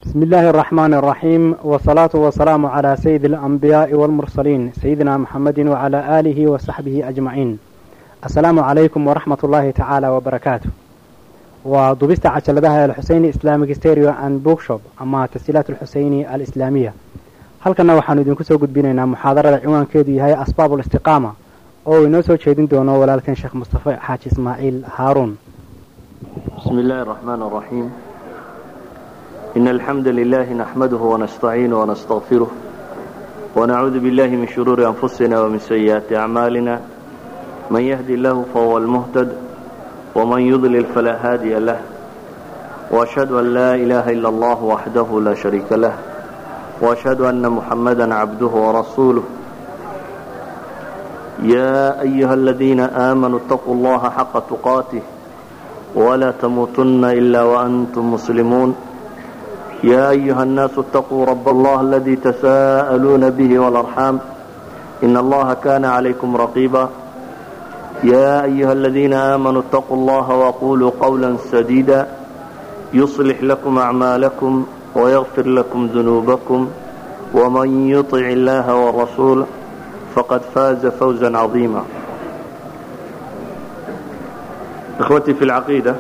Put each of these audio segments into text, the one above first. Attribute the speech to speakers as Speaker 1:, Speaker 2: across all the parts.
Speaker 1: بسم الله الرحمن الرحيم والصلاة والسلام على سيد الأنبياء والمرسلين سيدنا محمد وعلى آله وصحبه أجمعين السلام عليكم ورحمة الله تعالى وبركاته ودبست عجلدها الحسيني إسلامي ستيريو أند بوكشوب أما تسجيلات الحسيني الإسلامية halkana waxaanu idinku soo gudbinaynaa muxaadarada ciwaankeedu yahay asbaab ulistiqaama oo inoo soo jeedin doono walaalkan sheekh mustafe xaaji ismaaciil haaruun
Speaker 2: بسم الله الرحمن الرحيم إن الحمد لله نحمده ونستعينه ونستغفره ونعوذ بالله من شرور أنفسنا ومن سيئات أعمالنا من يهدي الله فهو المهتد ومن يضلل فلا هادي له وأشهد أن لا إله إلا الله وحده لا شريك له وأشهد أن محمدا عبده ورسوله يا أيها الذين آمنوا اتقوا الله حق تقاته ولا تموتن إلا وأنتم مسلمون يا أيها الناس اتقوا رب الله الذي تساءلون به والأرحام إن الله كان عليكم رقيبا يا أيها الذين آمنوا اتقوا الله وقولوا قولا سديدا يصلح لكم أعمالكم ويغفر لكم ذنوبكم ومن يطع الله والرسول فقد فاز فوزا عظيما ikhwatii fi lcaqiida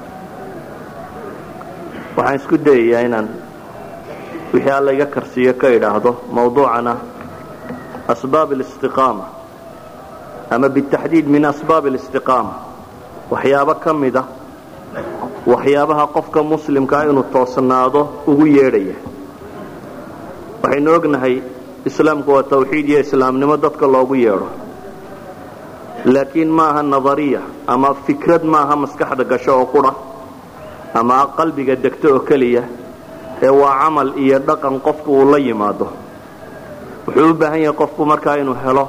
Speaker 2: waxaan isku dayayaa inaan wixii alla iga karsiiyo ka idhaahdo mawduucana asbaab alistiqaama ama bitaxdiid min asbaab alistiqaama waxyaabo ka mida waxyaabaha qofka muslimkaa inuu toosnaado ugu yeedhaya waxaynu ognahay islaamku waa tawxiid iyo islaamnimo dadka loogu yeedho laakiin maaha nadariya ama fikrad maaha maskaxda gasho oo qura ama qalbiga degto oo keliya ee waa camal iyo dhaqan qofku uu la yimaado wuxuu u baahan yahay qofku markaa inuu helo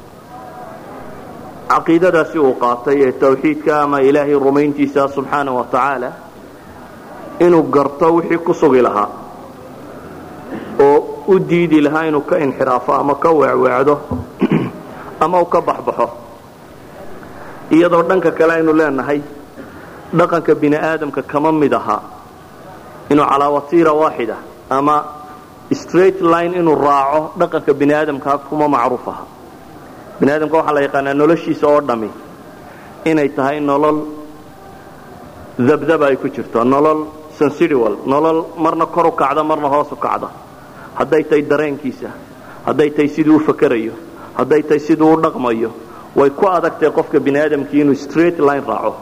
Speaker 2: caqiidadaasi uu qaatay ee tawxiidka ama ilaahay rumayntiisa subxaana wa tacaala inuu garto wixii ku sugi lahaa oo u diidi lahaa inuu ka inxiraafo ama ka weecweecdo ama uu ka baxbaxo iyadoo dhanka kale aynu leenahay dhaqanka bini aadamka kama mid ahaa inuu calaa watiira waaxida ama straight line inuu raaco dhaqanka bini aadamka kuma macruuf aha bini aadamka waxaa la yaqaanaa noloshiisa oo dhammi inay tahay nolol dabdaba ay ku jirto nolol sensidual nolol marna kor u kacda marna hoos u kacda hadday tahay dareenkiisa hadday tahay siduu u fakerayo hadday tahay siduu u dhaqmayo way ku adagtahay qofka bini aadamkii inuu straight line raaco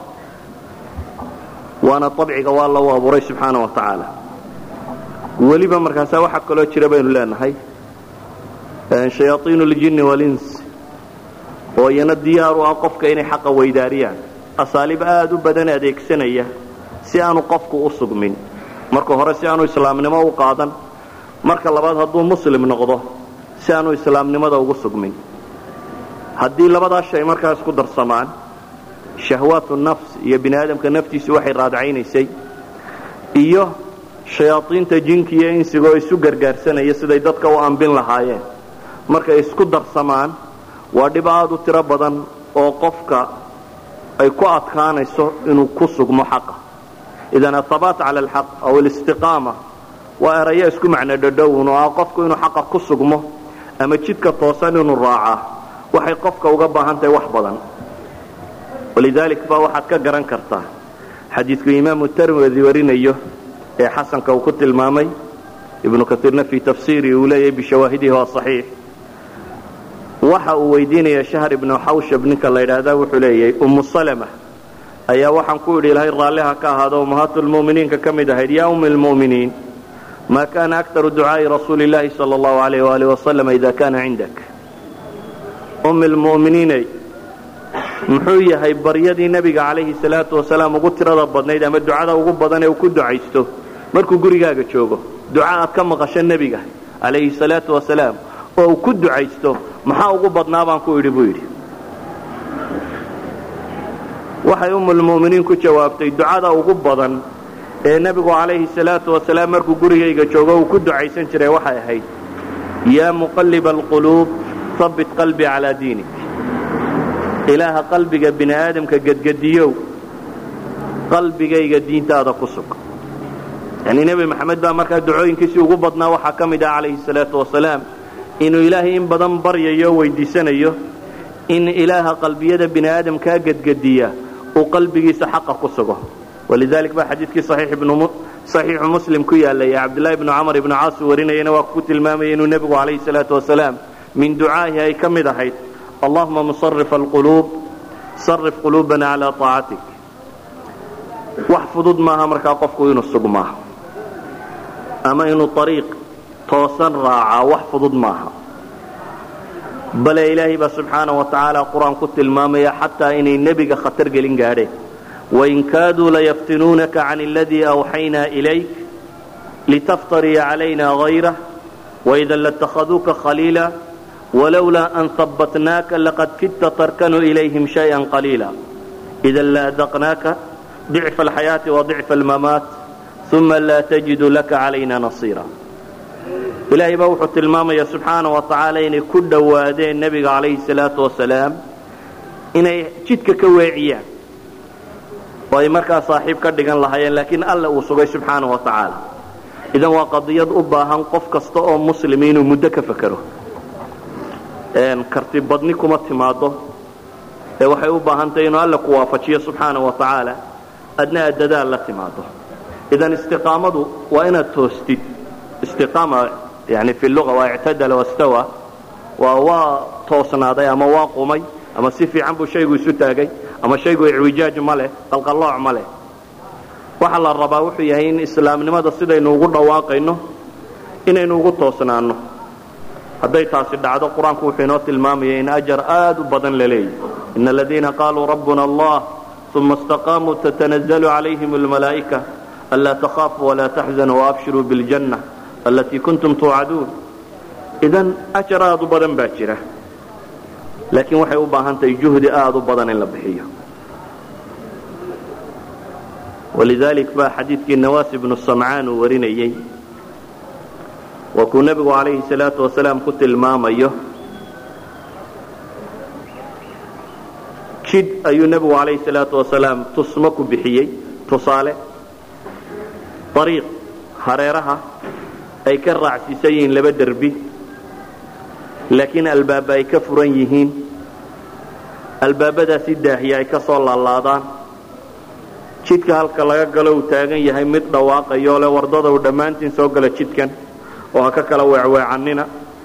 Speaker 2: waana abciga waa lagu abuuray subxaana wa tacaala weliba markaasaa waxaa kaloo jira baynu leenahay shayaaiin ljinni walins oo iyana diyaar u ah qofka inay xaqa weydaariyaan asaaliib aad u badan adeegsanaya si aanu qofku u sugmin marka hore si aanu islaamnimo u qaadan marka labaad hadduu muslim noqdo si aanu islaamnimada ugu sugmin haddii labadaa shay markaa isku darsamaan shahwaatu nafs iyo bini aadamka naftiisu waxay raadcaynaysay iyo shayaaiinta jinka iyo insigoo isu gargaarsanaya siday dadka u ambin lahaayeen markay isku darsamaan waa dhib aad u tiro badan oo qofka ay ku adkaanayso inuu ku sugmo xaqa idan athabaat cala alxaq aw alistiqaama waa erayo isku macno dhadhowun oo ah qofku inuu xaqa ku sugmo ama jidka toosan inuu raacaa waxay qofka uga baahan tahay wax badan walidaalik baa waxaad ka garan kartaa xadiidku imaamu tirmidi warinayo ee xasanka uu ku tilmaamay ibnu kaiirna fii tafsiiri uu leeyahay bishawaahidihi waa saxiix waxa uu weydiinaya shahr ibnu xawshab ninka la yidhaahda wuxuu leeyahay ummu salama ayaa waxaan ku idhi ilahay raalliha ka ahaado ummahaatulmu'miniinka ka mid ahayd yaa ummi lmu'miniin ma kana aktaru ducaa'i rasuuli llahi sala allahu alayh waalih wasalam ida kana cindak ummi lmu'miniinay muxuu yahay baryadii nebiga calayhi salaatu wasalaam ugu tirada badnayd ama ducada ugu badan ee uu ku ducaysto markuu gurigaaga joogo duca aad ka maqasho nebiga calayhi salaatu wasalaam oo uu ku ducaysto maxaa ugu badnaa baan ku idhi buu yidhi waxay ummulmu'miniin ku jawaabtay ducada ugu badan ee nebigu calayhi salaatu wasalaam markuu gurigayga joogo uu ku ducaysan jiray waxay ahayd yaa muqalliba alquluub habbit qalbii calaa diinik ilaaha qalbiga bini aadamka gedgediyow qalbigayga diintaada ku sug yani nebi maxamed baa markaa ducooyinkiisii ugu badnaa waxaa ka mid ah calayhi salaatu wasalaam inuu ilaahay in badan baryayo o weydiisanayo in ilaaha qalbiyada bini aadamkaa gedgediya uu qalbigiisa xaqa ku sugo walidalik baa xadiidkii saxiixu muslim ku yaalay ee cabdulahi bnu camar ibnu caas uu warinayana waa ku tilmaamaya inuu nebigu calayhi salaatu wasalaam min ducaahi ay ka mid ahayd allahuma musarif alquluub sarif quluubana calaa aacatik wax fudud maaha markaa qofku inuu sugmaa ama inuu ariiq toosan raacaa wax fudud maaha bale ilaahay baa subxaana wa tacaala qur-aan ku tilmaamaya xataa inay nebiga khatar gelin gaadheen wain kaaduu layaftinuunaka can aladii awxaynaa ilayk litaftaria calayna hayrah waidan latakhaduuka khaliila walowlaa an habbatnaaka laqad kidta tarkanu ilayhim shayئa qaliila idan laadaqnaaka ضicfa alxayaati waضicfa almamaat uma laa tajidu laka calayna nasiira ilaahay baa wuxuu tilmaamaya subxaana wa tacaala inay ku dhowaadeen nebiga calayhi salaatu wasalaam inay jidka ka weeciyaan oo ay markaa saaxiib ka dhigan lahaayeen laakiin alle uu sugay subxaana wa tacaala idan waa qadiyad u baahan qof kasta oo muslimi inuu muddo ka fakero karti badni kuma timaado ee waxay u baahantahy inuu alle ku waafajiyo subxaana wa tacaala adna aad dadaal la timaado idan istiqaamadu waa inaad toostid istiqaama yani fi lua waa ictadala wastawa waa waa toosnaaday ama waa qumay ama si fiican buu shaygu isu taagay ama shaygu icwijaaj ma leh qalqallooc ma leh waxa la rabaa wuxuu yahay in islaamnimada sidaynu ugu dhawaaqayno inaynu ugu toosnaanno hadday taasi dhacdo qur-aanku wuxuu inoo tilmaamaya in ajar aad u badan la leeyahy ina aladiina qaaluu rabbuna allah uma istaqaamuu tatanazalu calayhim almalaa'ika anlaa takhaafuu walaa taxzanuu waabshiruu biljanna allatii kuntum tuucaduun idan ajar aad u badan baa jira laakiin waxay u baahan tahay juhdi aad u badan in la bixiyo walidalik baa xadiidkii nawaas ibnu samcaan uu warinayey waa kuu nebigu calayhi salaatu wasalaam ku tilmaamayo jidh ayuu nebigu calayhi salaatu wasalaam tusmo ku bixiyey tusaale ariiq hareeraha ay ka raacsiisan yihiin laba derbi laakiin albaaba ay ka furan yihiin albaabadaasi daahiya ay ka soo laalaadaan jidka halka laga galo uu taagan yahay mid dhawaaqayoo le wardada uu dhammaantiin soo gala jidkan oo ha ka kala weecweecannina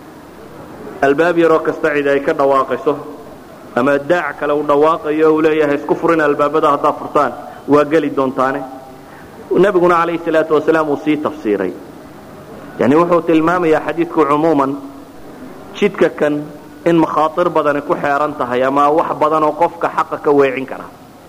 Speaker 2: albaab yaroo kasta cid ay ka dhawaaqayso ama daac kale uu dhawaaqayo uu leeyahay isku furin albaabada haddaad furtaan waa geli doontaane nebiguna calayhi salaatu wasalaam uu sii tafsiiray yani wuxuu tilmaamayaa xadiidku cumuuman jidka kan in makhaatir badani ku xeeran tahay ama wax badan oo qofka xaqa ka weecin kara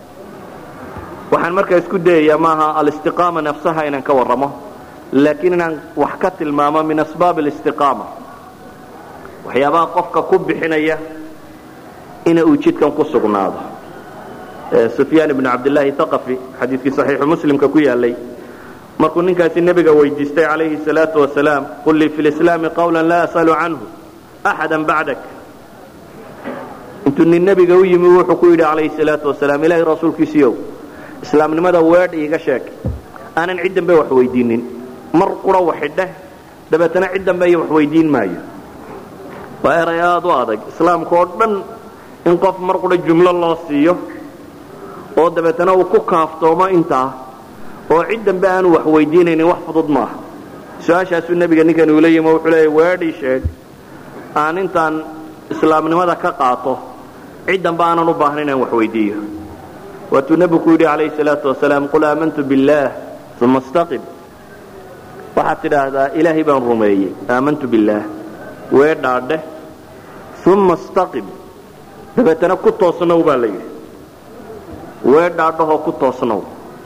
Speaker 2: waxaan markaa isku dayayaa maaha alistiqaama nafsaha inaan ka warramo laakiin inaan wax ka tilmaamo min asbaab alistiqaama waxyaabaha qofka ku bixinaya ina uu jidkan ku sugnaado sufyaan ibnu cabdillaahi thaqafi xadiidkii saxiixu muslimka ku yaalay markuu ninkaasi nebiga weydiistay calayhi salaatu wasalaam qul lii fi lislaami qawlan laa asalu canhu axada bacdak intuu nin nebiga u yimi wuxuu ku yidhi calayhi salaatu wasalaam ilaahay rasuulkiisiiow islaamnimada weedh iiga sheeg aanan cid dambe wax weydiinin mar qura waxidheh dabeetana cid dambe iyo wax weydiin maayo waa eray aad u adag islaamka oo dhan in qof mar qura jumlo loo siiyo oo dabeetana uu ku kaaftoomo intaa oo cid dambe aanu wax weydiinaynin wax fudud maaha su-aashaasuu nebiga ninkan uula yimi wuxuu leeya weedhii sheeg aan intaan islaamnimada ka qaato cid dambe aanan u baahna inaan wax weydiiyo waatuu nebigu ku yidhi calayhi salaatu wasalaam qul aamantu billaah uma istaqim waxaad tidhaahdaa ilaahay baan rumeeyey aamantu billaah weedhaadheh uma istaqim dabeetana ku toosnow baa la yidhi weedhaadhahoo ku toosnow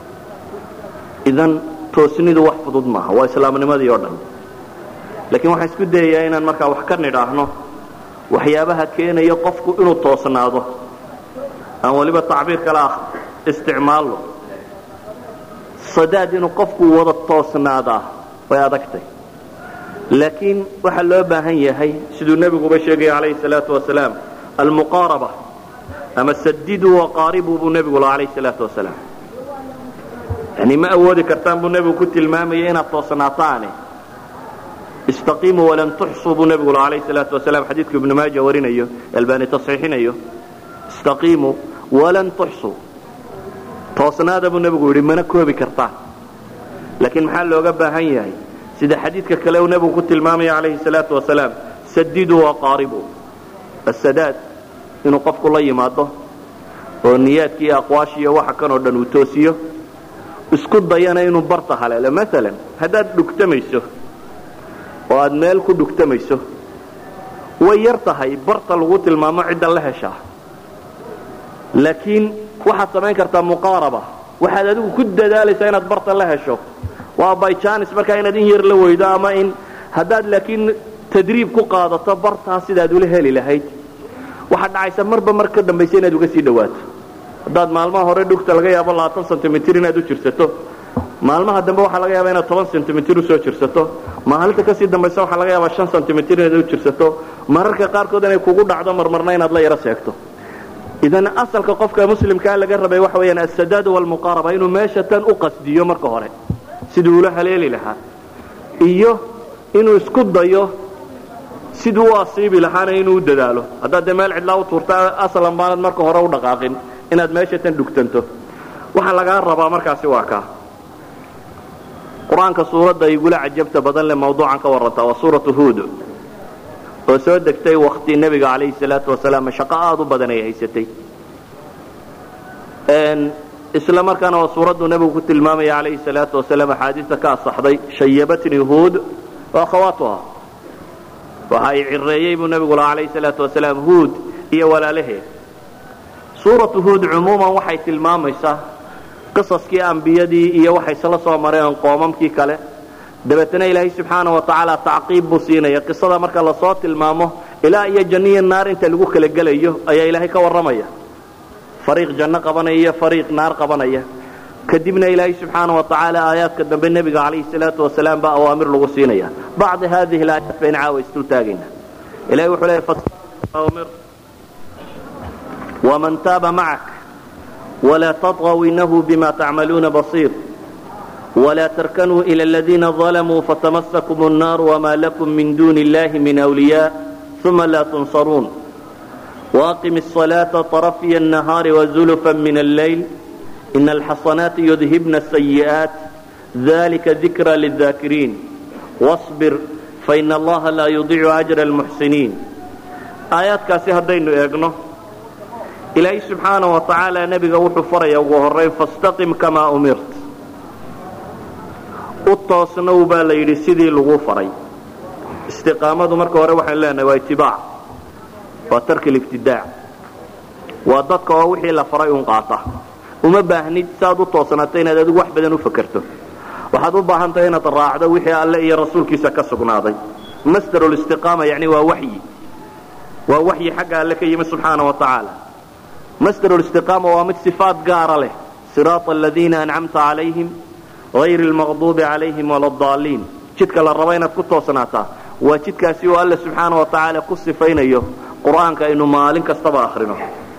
Speaker 2: idan toosnidu wax fudud maaha waa islaamnimadii oo dhan laakiin waxaan isku dayayaa inaan markaa wax ka nidhaahno waxyaabaha keenaya qofku inuu toosnaado aan weliba tacbiir kale ah isticmaalno sadaad inuu qofku wada toosnaadaa way adagtay laakiin waxaa loo baahan yahay siduu nebiguba sheegaya calayhi salaatu wasalaam almuqaaraba ama sadiduu waqaaribuu buu nebigu laha calayhi salaatu wasalaam yani ma awoodi kartaan buu nebigu ku tilmaamayay inaad toosnaataane istaqiimuu walan tuxsuu buu nebigu la alayh salaatu wasalaam xadiidku ibnu maaja warinayo albaani tasxiixinayo istaqiimuu walan tuxsuu toosnaada buu nebigu yidhi mana koobi kartaan laakiin maxaa looga baahan yahay sida xadiidka kale uu nebigu ku tilmaamaya calayhi salaatu wasalaam sadiduu waqaaribuu asadaad inuu qofku la yimaado oo niyaadki iyo aqwaashi iyo waxa kan oo dhan uu toosiyo isku dayana inuu barta haleelo maalan haddaad dhugtamayso oo aad meel ku dhugtamayso way yar tahay barta lagu tilmaamo cidda la heshaa laakiin waxaad samayn kartaa muqaaraba waxaad adigu ku dadaalaysaa inaad barta la hesho waa byjanis markaa inaad in yar la weydo ama in haddaad laakiin tadriib ku qaadato bartaa sidaad ula heli lahayd waxaad dhacaysa marba mar ka dambaysa inaad uga sii dhawaato haddaad maalmaha hore dhugta laga yaabo labaatan sentimitir inaad u jirsato maalmaha dambe waxaa laga yaaba inaad toban sentimitir usoo jirsato maalinta kasii dambaysa waxaa laga yaabaa shan sentimitir inaad u jirsato mararka qaarkood inay kugu dhacdo marmarna inaad la yaro seegto idan asalka qofka muslimkaa laga rabay waxa weyaan asadaad walmuqaaraba inuu meesha tan u qasdiyo marka hore siduu ula haleeli lahaa iyo inuu isku dayo siduu u asiibi lahaana inuu u dadaalo haddaad dee meel cidlaa u tuurta aslan baanad marka hore u dhaqaaqin inaad meesha tan dhugtanto waxa lagaa rabaa markaasi waa kaa qur-aanka suuradda igula cajabta badan leh mawduucan ka warrantaa waa suuratu huud oo soo degtay wakti nebiga calayhi salaatu wasalaam shaqo aada u badan ay haysatay isla markaana waa suuraddu nebigu ku tilmaamaya calayhi salaatu wasalaam axaadiista ka asaxday shayabatni huud wa akhawaatuha waxa ay cireeyey buu nebigu lahaa calayhi salaatu wasalaam huud iyo walaalaheed suuratu huud cumuuman waxay tilmaamaysaa qisaskii ambiyadii iyo waxay isla soo mareen qoomamkii kale dabeetana ilaahay subxaana wa tacaala tacqiib buu siinaya qisada marka lasoo tilmaamo ilaa iyo janniyo naar inta lagu kala gelayo ayaa ilaahay ka warramaya fariiq janno qabanaya iyo fariiq naar qabanaya kadibna ilaahay subxaana wa tacaala aayaadka dambe nebiga calayhi salaatu wasalaam baa awaamir lagu siinaya bacdi hadihi alaayaat bayna caawa isdul taagayna ilahay wuxuu leeyahy waman taaba macak ولا تطغوا إنه بما تعملون بصير ولا تركنوا إلى الذين ظلموا فتمسكم النار وما لكم من دون الله من أولياء ثم لا تنصرون وأقم الصلاة طرفي النهار وزلفا من الليل إن الحصنات يذهبن السيئات ذلك ذكرى للذاكرين واصبر فإن الله لا يضيع أجر المحسنين آيات كاسي هدين إيقنه ilaahay subxaana wa tacaala nebiga wuxuu faraya ugu horrayn fastaqim kamaa umirt u toosnow baa la yidhi sidii lagu faray istiqaamadu marka hore waxaan leenahay waa itibaac waa tarki libtidaac waa dadka oo wixii la faray un qaata uma baahnid saaad u toosnaato inaad adigu wax badan u fakerto waxaad u baahan tahay inaad raacdo wixii alle iyo rasuulkiisa ka sugnaaday masdarulistiqaama yacni waa waxyi waa waxyi xagga alle ka yimi subxaana wa tacaala masdar الاstiqaama waa mid صifaat gaara leh siraaط aladiina ancamta calayhim غayr اlmaqduubi calayhim wala اdaaliin jidka la rabo inaad ku toosnaataa waa jidkaasi oo alle subxaana wa tacaala ku sifaynayo qur'aanka aynu maalin kastaba akrino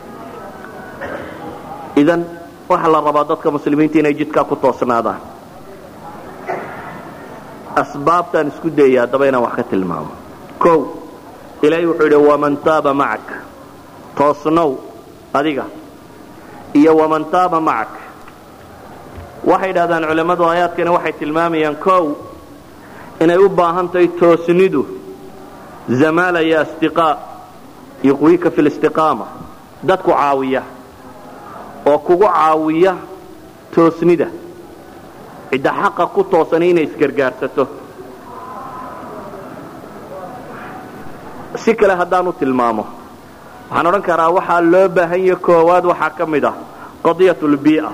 Speaker 2: idan waxa la rabaa dadka muslimiinta inay jidkaa ku toosnaadaan asbaabtaan isku dayaya haddaba inaan wax ka tilmaamo o ilaahay wuxuu yidhi waman taaba macak toosnow adiga iyo waman taaba macak waxay yidhahdaan culammadu aayaadkani waxay tilmaamayaan kow inay u baahan tahay toosnidu zamaala iyo astiqaa yuqwiika fi listiqaama dadku caawiya oo kugu caawiya toosnida cidda xaqa ku toosani inay isgargaarsato si kale haddaan u tilmaamo waxaan odhan karaa waxaa loo baahan yahe koowaad waxaa ka mid ah qadiyat lbii'a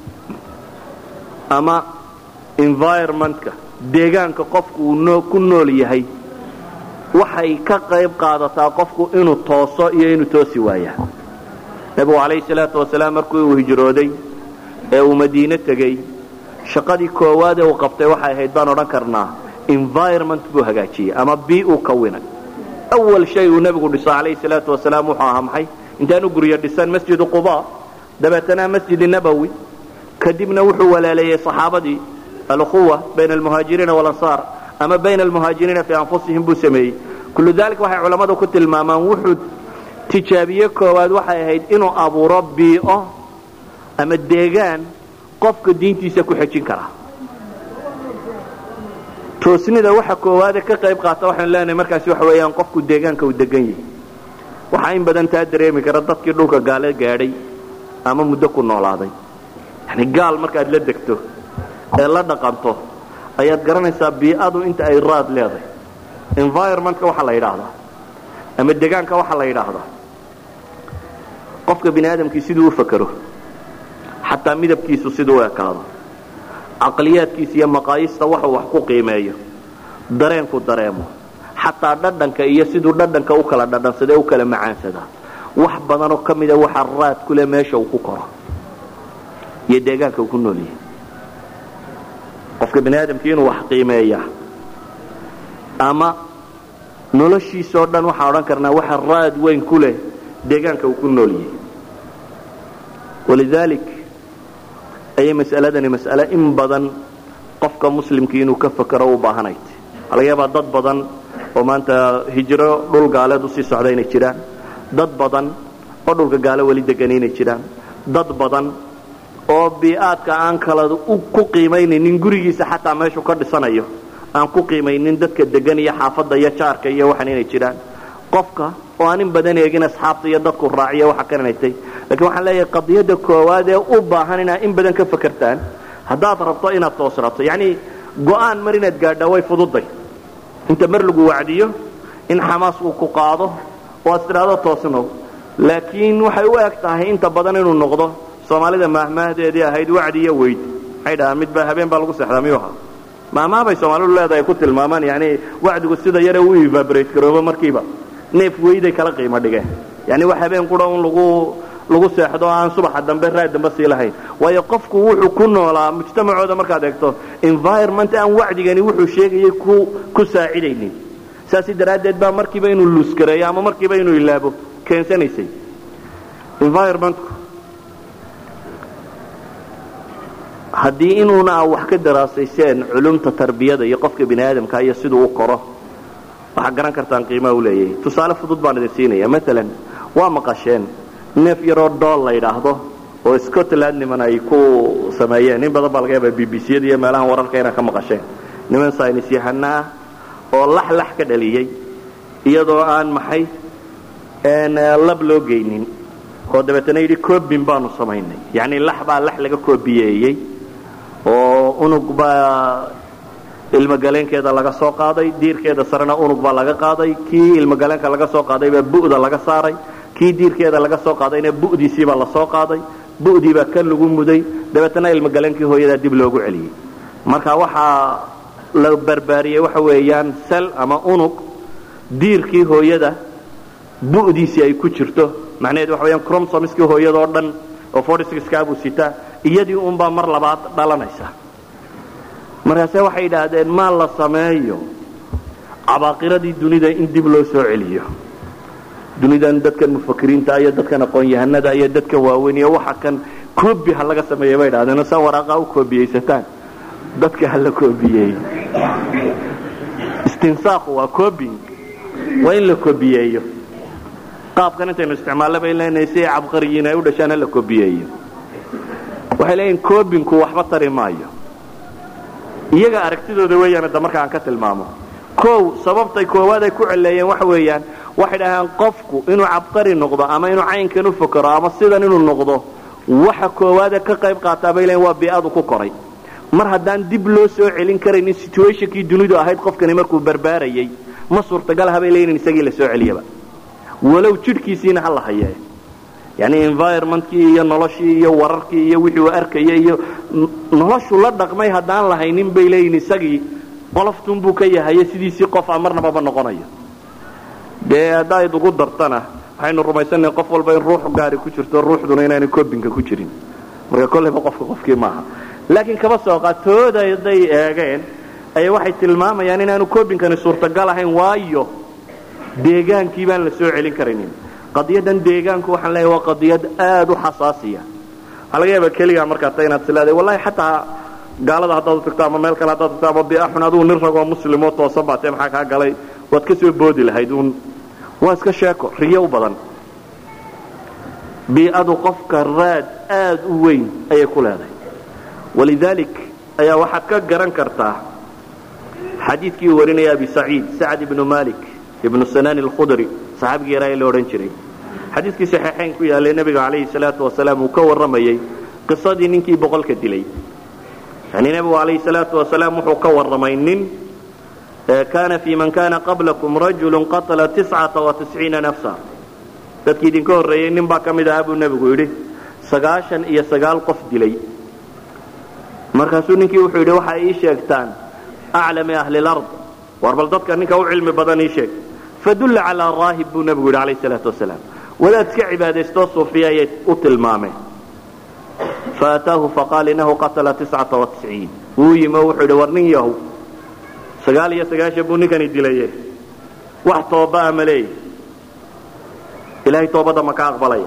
Speaker 2: ama environmentka deegaanka qofku uu ku nool yahay waxay ka qayb qaadataa qofku inuu tooso iyo inuu toosi waayaa nebigu calayhi salaatu wasalaam markii uu hijrooday ee uu madiine tegey shaqadii koowaad ee uu qabtay waxay ahayd baan odhan karnaa environment buu hagaajiyey ama bii uu kawinay awal shay uu nebigu dhiso calayhi salaatu wasalaam wuxuu ahaa maxay intaanu guryo dhisan masjidu quba dabeetana masjidi nabowi kadibna wuxuu walaaleeyey saxaabadii alukhuwa bayna almuhaajiriina walansaar ama bayna almuhaajiriina fii anfusihim buu sameeyey kullu dalik waxay culammadu ku tilmaamaan wuxuu tijaabiye koowaad waxay ahayd inuu abuuro bii'o ama deegaan qofka diintiisa ku xejin kara toosnida waxa koowaade ka qayb qaata waxaanu leenahay markaasi waxa weeyaan qofku deegaanka uu degan yahay waxaa in badan taa dareemi kara dadkii dhulka gaale gaadhay ama muddo ku noolaaday yani gaal markaad la degto ee la dhaqanto ayaad garanaysaa bii'adu inta ay raad leedahay environmentka waxaa la yidhaahdaa ama degaanka waxaa la yidhaahdaa qofka bini aadamkii siduu u fakero xataa midabkiisu siduu u ekaado caqliyaadkiisa iyo maqaayista waxuu wax ku qiimeeyo dareenku dareemo xataa dhadhanka iyo siduu dhadhanka u kala dhadhansada u kala macaansadaa wax badanoo ka mida waxa raad kule meesha uu ku koro iyo deegaanka uu ku nool yahay qofka bini aadamkii inuu wax qiimeeya ama noloshiisoo dhan waxaan odhan karnaa waxa raad weyn ku leh deegaanka uu ku nool yahay walidaalik ayay mas'aladani mas'ale in badan qofka muslimkii inuu ka fakero u baahanayt waxaa laga yaabaa dad badan oo maanta hijro dhul gaaleed usii socda inay jiraan dad badan oo dhulka gaale weli degan inay jiraan dad badan oo bii'aadka aan kala ku qiimaynaynin gurigiisa xataa meeshuu ka dhisanayo aan ku qiimaynin dadka degan iyo xaafadda iyo jaarka iyo waxan inay jiraan qofka oo aan in badan eegin asxaabta iyo dadku raaciyo waxa karanaytay lakiin waxaan leeyahay qadiyadda koowaad ee u baahan inaad in badan ka fakertaan haddaad rabto inaad toosrato yacni go'aan mar inaad gaadhaa way fududay inta mar lagu wacdiyo in xamaas uu ku qaado oo aad tidhaahdo toosnow laakiin waxay u eg tahay inta badan inuu noqdo soomaalida maahmaahdeedii ahayd wacdi iyo weyd maxay dhahaan midbaa habeen baa lagu seexdaa miyuu ahaa maahmaah soomaalidu leedahay ku tilmaamaan yani wacdigu sida yare u evaborate garoobo markiiba neef weyday kala qiimo dhigeen yani wax habeen qura un lagu lagu seexdo aan subaxa dambe raad dambe sii lahayn waayo qofku wuxuu ku noolaa mujtamacooda markaad eegto environment aan wacdigani wuxuu sheegayay ku ku saacidaynin saasi daraaddeed baa markiiba inuu luuskareeyo ama markiiba inuu ilaabo keensanaysay environmentku haddii inuuna a wax ka daraasayseen culumta tarbiyada iyo qofka bini aadamka iyo siduu u koro waxaad garan kartaan qiimaha u leeyahay tusaale fudud baan idin siinaya maalan waa maqasheen neef yaroo dool la yidhaahdo oo scotland niman ay ku sameeyeen in badan baa laga yaaba b b c yada iyo meelahan wararka inaad ka maqasheen niman saynis yahano ah oo lax lax ka dhaliyey iyadoo aan maxay lab loo geynin oo dabeetana yidhi cobin baanu samaynay yacni lax baa lax laga koobiyeeyey oo unug baa ilmogaleenkeeda laga soo qaaday diirkeeda sarena unug baa laga qaaday kii ilmogaleenka laga soo qaaday baa bu'da laga saaray kii diirkeeda laga soo qaadayna bu'diisiibaa la soo qaaday bu'diibaa kan lagu muday dabeetana ilmogaleenkii hooyadaa dib loogu celiyey marka waxaa la barbaariyey waxa weeyaan sel ama unug diirkii hooyada bu'diisii ay ku jirto macnaheed waxa weyaan cromsomskii hooyadoo dhan oo fortskaabuu sitaa iyadii unbaa mar labaad dhalanaysa markaase waxay yidhaahdeen maa la sameeyo cabaaqiradii dunida in dib loo soo celiyo dunidan dadkan mufakiriinta iyo dadkan aqoon-yahanada iyo dadkan waaweyn iyo waxa kan koobi ha laga sameeya bay idhahdeen saa waraaqaa u koobiyeysataan dadka ha la koobiyeeyo istinsaaqu waa cobing waa in la koobiyeeyo qaabkan intaynu isticmaallo bay leenahay si ay cabqariyiin ay u dhashaan ha la koobiyeeyo waxay leeyihin cobinku waxba tari maayo iyaga aragtidooda weeyaan hadda marka aan ka tilmaamo kow sababtay koowaad ay ku celeeyeen waxa weeyaan waxay dhahaan qofku inuu cabqari noqdo ama inuu caynkan u fakero ama sidan inuu noqdo waxa koowaade ka qayb qaataa bay leeyiin waa bii'adu ku koray mar haddaan dib loo soo celin karaynin situationkii dunidu ahayd qofkani markuu barbaarayay ma suurtagal habay leeyiin isagii la soo celiyaba walow jidhkiisiina ha la hayee yani environmentkii iyo noloshii iyo wararkii iyo wixii uu arkaya iyo noloshu la dhaqmay haddaan lahaynin bay leeyihin isagii qoloftunbuu ka yahaye sidiisii qofa marnababa noqonayo dee haddaad ugu dartana waxaynu rumaysannaha qof walba in ruux gaari ku jirto ruuxduna inaanay kobinka ku jirin marka kolleyba qofka qofkii maaha laakiin kaba sooqa tooda hadday eegeen ayaa waxay tilmaamayaan inaanu kobinkani suurtagal ahayn waayo deegaankii baan la soo celin karaynin qadiyadan deegaanku waxaan leeyahay waa qadiyad aad u xasaasiya waxaa laga yaaba keligaa markaa ta inaad sileeday wallahi xataa gaalada haddaad u tagto ama meel kale haddaad tagto ama biaxun adigu nin ragoo muslimoo toosan baatee maxaa kaa galay waad ka soo boodi lahayd uun waa iska sheeko riyo u badan bii'adu qofka raad aad u weyn ayay ku leedahay walidaalik ayaa waxaad ka garan kartaa xadiidkii uu warinaya abi saciid sacd ibnu malik ibnu sanaan alkhudri saxaabigii yaraa ee la odhan jiray xadiidkii saxiixayn ku yaallay nebiga calayhi salaatu wasalaam uu ka warramayey qisadii ninkii boqolka dilay yani nebigu calayhi salaatu wasalaam wuxuu ka warramay nin kaana fii man kana qablakum rajulu qatala tiscata wa tisciina nafsa dadkii idinka horreeyey nin baa ka mid ahaa buu nebigu yidhi sagaashan iyo sagaal qof dilay markaasuu ninkii wuxuu yidhi waxay ii sheegtaan aclami ahli lard war bal dadka ninka u cilmi badan ii sheeg fadulla calaa raahib buu nebigu yidhi calayhi salaatu wasalaam wadaad iska cibaadaystoo suufiya ayay u tilmaameen faataahu faqaal inahu qatala tiscata wa tisciin wuu yimi oo wuxuu yidhi war nin yahow sagaal iyo sagaashan buu ninkani dilaye wax tooba'a ma leeyi ilahay toobadda ma ka aqbalaya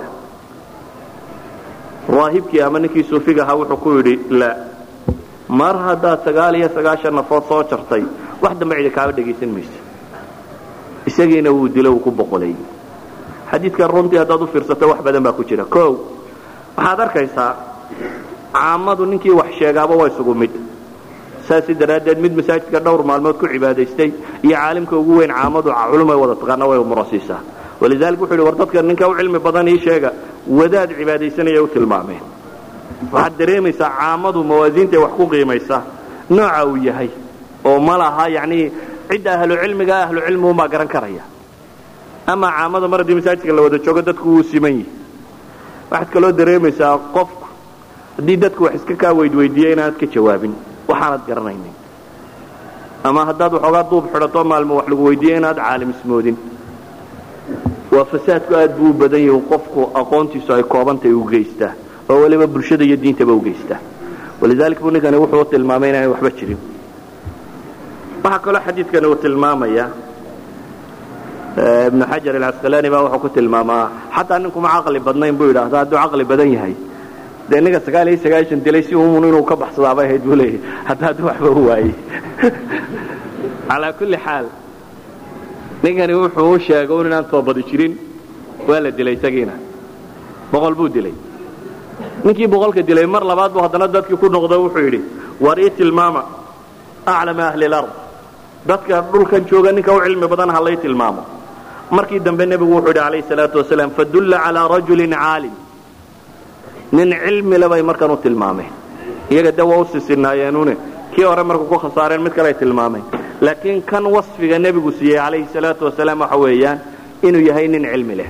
Speaker 2: raahibkii ama ninkii suufiga ahaa wuxuu ku yidhi la mar haddaad sagaal iyo sagaashan nafood soo jartay wax dambe cidi kaaba dhegaysan maysa isagiina wuu dilo uu ku boqolay xadiidkan runtii haddaad u fiirsato wax badan baa ku jira o waxaad arkaysaa caamadu ninkii wax sheegaaba waa isugu mid saasi daraaddeed mid masaajidka dhowr maalmood ku cibaadaystay iyo caalimka ugu weyn caamadu culumay wada taqaana way murasiisaa walidalik wuxu yidhi war dadka ninka u cilmi badan ii sheega wadaad cibaadaysanaya u tilmaameen waxaad dareemaysaa caamadu mawaasiintae wax ku qiimaysa nooca uu yahay oo ma laha yacnii cidda ahlucilmiga ahlucilmiguunbaa garan karaya ama caamada mar haddii masaajidka la wada joogo dadku wuu siman yihi waxaad kaloo dareemaysaa qofku haddii dadku wax iska kaa weydweydiiya inaanad ka jawaabin waxaanad garanaynin ama haddaad waxoogaa duub xidhato maalmo wax lagu weydiiya inaad caalim ismoodin waa fasaadku aad buu u badan yahi qofku aqoontiisu ay koobantahay u geystaa oo weliba bulshada iyo diintaba u geystaa walidalik buu ninkani wuxuu tilmaamay inaanay waxba jirin waxaa kaloo xadiidkani uu tilmaamaya ibnu xajar alcasqalaani baa wuxuu ku tilmaamaa xataa ninkuma caqli badnayn buu yidhaahda hadduu caqli badan yahay dee ninka sagaal iyo sagaashan dilay si umun inuu ka baxsadaabay ahayd buu leeyahy hadda hadduu waxba u waayey calaa kulli xaal ninkani wuxuu u sheegay un inaan toobadi jirin waa la dilay isagiina boqol buu dilay ninkii boqolka dilay mar labaad buu haddana dadkii ku noqdo wuxuu yidhi war ii tilmaama aclama ahli lard dadka dhulkan jooga ninka u cilmi badan ha lay tilmaamo markii dambe nebigu wuxuu yidhi calayhi salaatu wasalaam fadulla calaa rajulin caalim nin cilmile bay markan u tilmaameen iyaga de waa u sisinaayeennune kii hore markuu ku khasaareen mid kale ay tilmaameen laakiin kan wasfiga nebigu siiyey calayhi salaatu wasalaam waxa weeyaan inuu yahay nin cilmi leh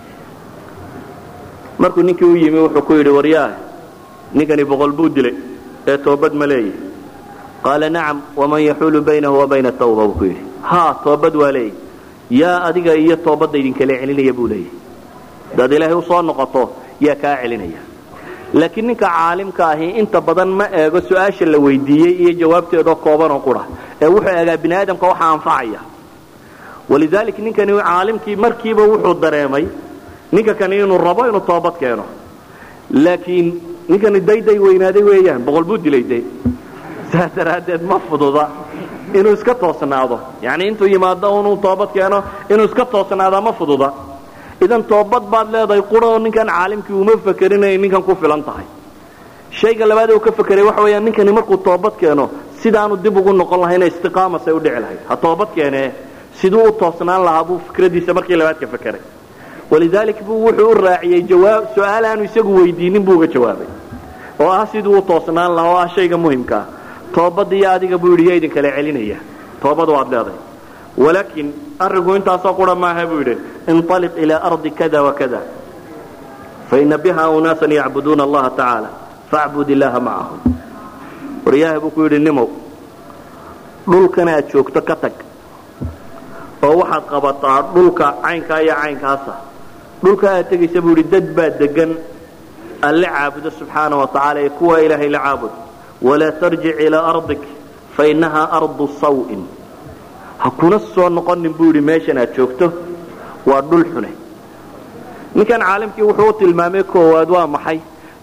Speaker 2: markuu ninkii u yimi wuxuu ku yidhi waryaah ninkani boqol buu dilay ee toobad ma leeyahy qaala nacam waman yaxuulu baynahu wa bayna tawba buu ku yidhi haa toobad waa leeyahy yaa adiga iyo toobadda idinkala celinaya buu leeyahy hadaad ilaahay usoo noqoto yaa kaa celinaya laakiin ninka caalimka ahi inta badan ma eego su-aasha la weydiiyey iyo jawaabteedoo koobanoo qura ee wuxuu eegaa bini aadamka waxa anfacaya walidalik ninkani caalimkii markiiba wuxuu dareemay ninka kani inuu rabo inuu toobad keeno laakiin ninkani dayday weynaaday weeyaan boqol buu dilay de saas daraaddeed ma fududa inuu iska toosnaado yani intuu yimaado inuu toobad keeno inuu iska toosnaada ma fududa idan toobad baad leedahay quroo ninkan caalimkii uma fakerin inay ninkan ku filan tahay shayga labaad uu ka fakeray waxa weeyaan ninkani markuu toobad keeno sidaanu dib ugu noqon lahayna istiqaamasay u dhici lahayd ha toobad keenee siduu u toosnaan lahaa buu fikradiisa markii labaad ka fakeray walidaalik buu wuxuu u raaciyey jawaab su-aal aanu isagu weydiinin buu uga jawaabay oo ah siduu u toosnaan lahaa oo ah shayga muhimkaa toobadda iyo adiga buu yidhi yaa idinkala celinaya toobad waad leedahay walaakin arrinku intaasoo qura maaha buu yidhi inطaliq ilaa ardi kada wakada faina biha unaasan yacbuduuna allaha tacaala facbud illaaha macahum waryaha buu ku yidhi nimow dhulkan aad joogto ka tag oo waxaad qabataa dhulka caynkaa iyo caynkaasa dhulka aad tegaysa buu yidhi dad baa degan alle caabudo subxaana wa tacaala ee kuwa ilaahay la caabud walaa tarjic ilaa ardik fainahaa ardu sawin ha kuna soo noqonin buu yidhi meeshan aad joogto waa dhul xune ninkan caalimkii wuxuu u tilmaamay koowaad waa maxay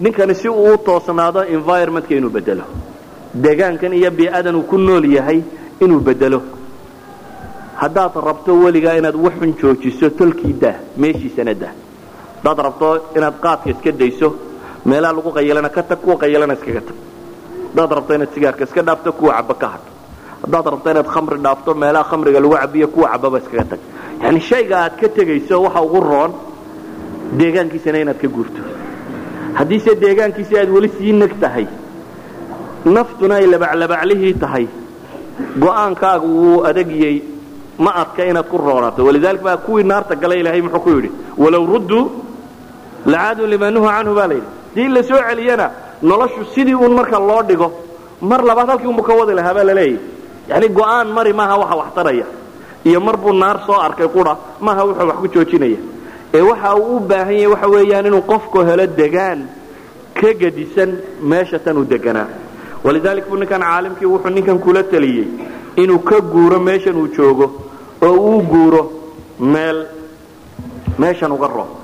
Speaker 2: ninkani si uu u toosnaado environmentka inuu bedelo deegaankan iyo bii'adan uu ku nool yahay inuu bedelo haddaad rabto weligaa inaad waxun joojiso tolkii dah meeshiisana dah haddaad rabto inaad qaadka iska dayso meelaha lagu qayalana ka tag kuwa qayalana iskaga tag haddaad rabto inaad sigaarka iska dhaafto kuwa caba ka hadh haddaad rabto inaad khamri dhaafto meelaha khamriga lagu cabiyo kuwa cababa iskaga tag yani shayga aad ka tegayso waxa ugu roon deegaankiisana inaad ka guurto haddiise deegaankiisi aad weli sii neg tahay naftuna ay labaclabaclihii tahay go'aankaagu wuu adagiyey ma adka inaad ku roonaato walidalik baa kuwii naarta galay ilaahay muxuu ku yidhi walow rudduu lacaaduu limaa nuha canhu baa layidhi dii la soo celiyana noloshu sidii uun marka loo dhigo mar labaad halkii unbu ka wadi lahaa baa laleeyahy yani go'aan mari maaha waxa wax taraya iyo mar buu naar soo arkay qura maaha wuxuu wax ku joojinaya ee waxa uu u baahan yahay waxa weeyaan inuu qofku helo degaan ka gedisan meesha tan uu deganaa walidalik buu ninkan caalimkii wuxuu ninkan kula taliyey inuu ka guuro meeshan uu joogo oo uu guuro meel meeshan uga roob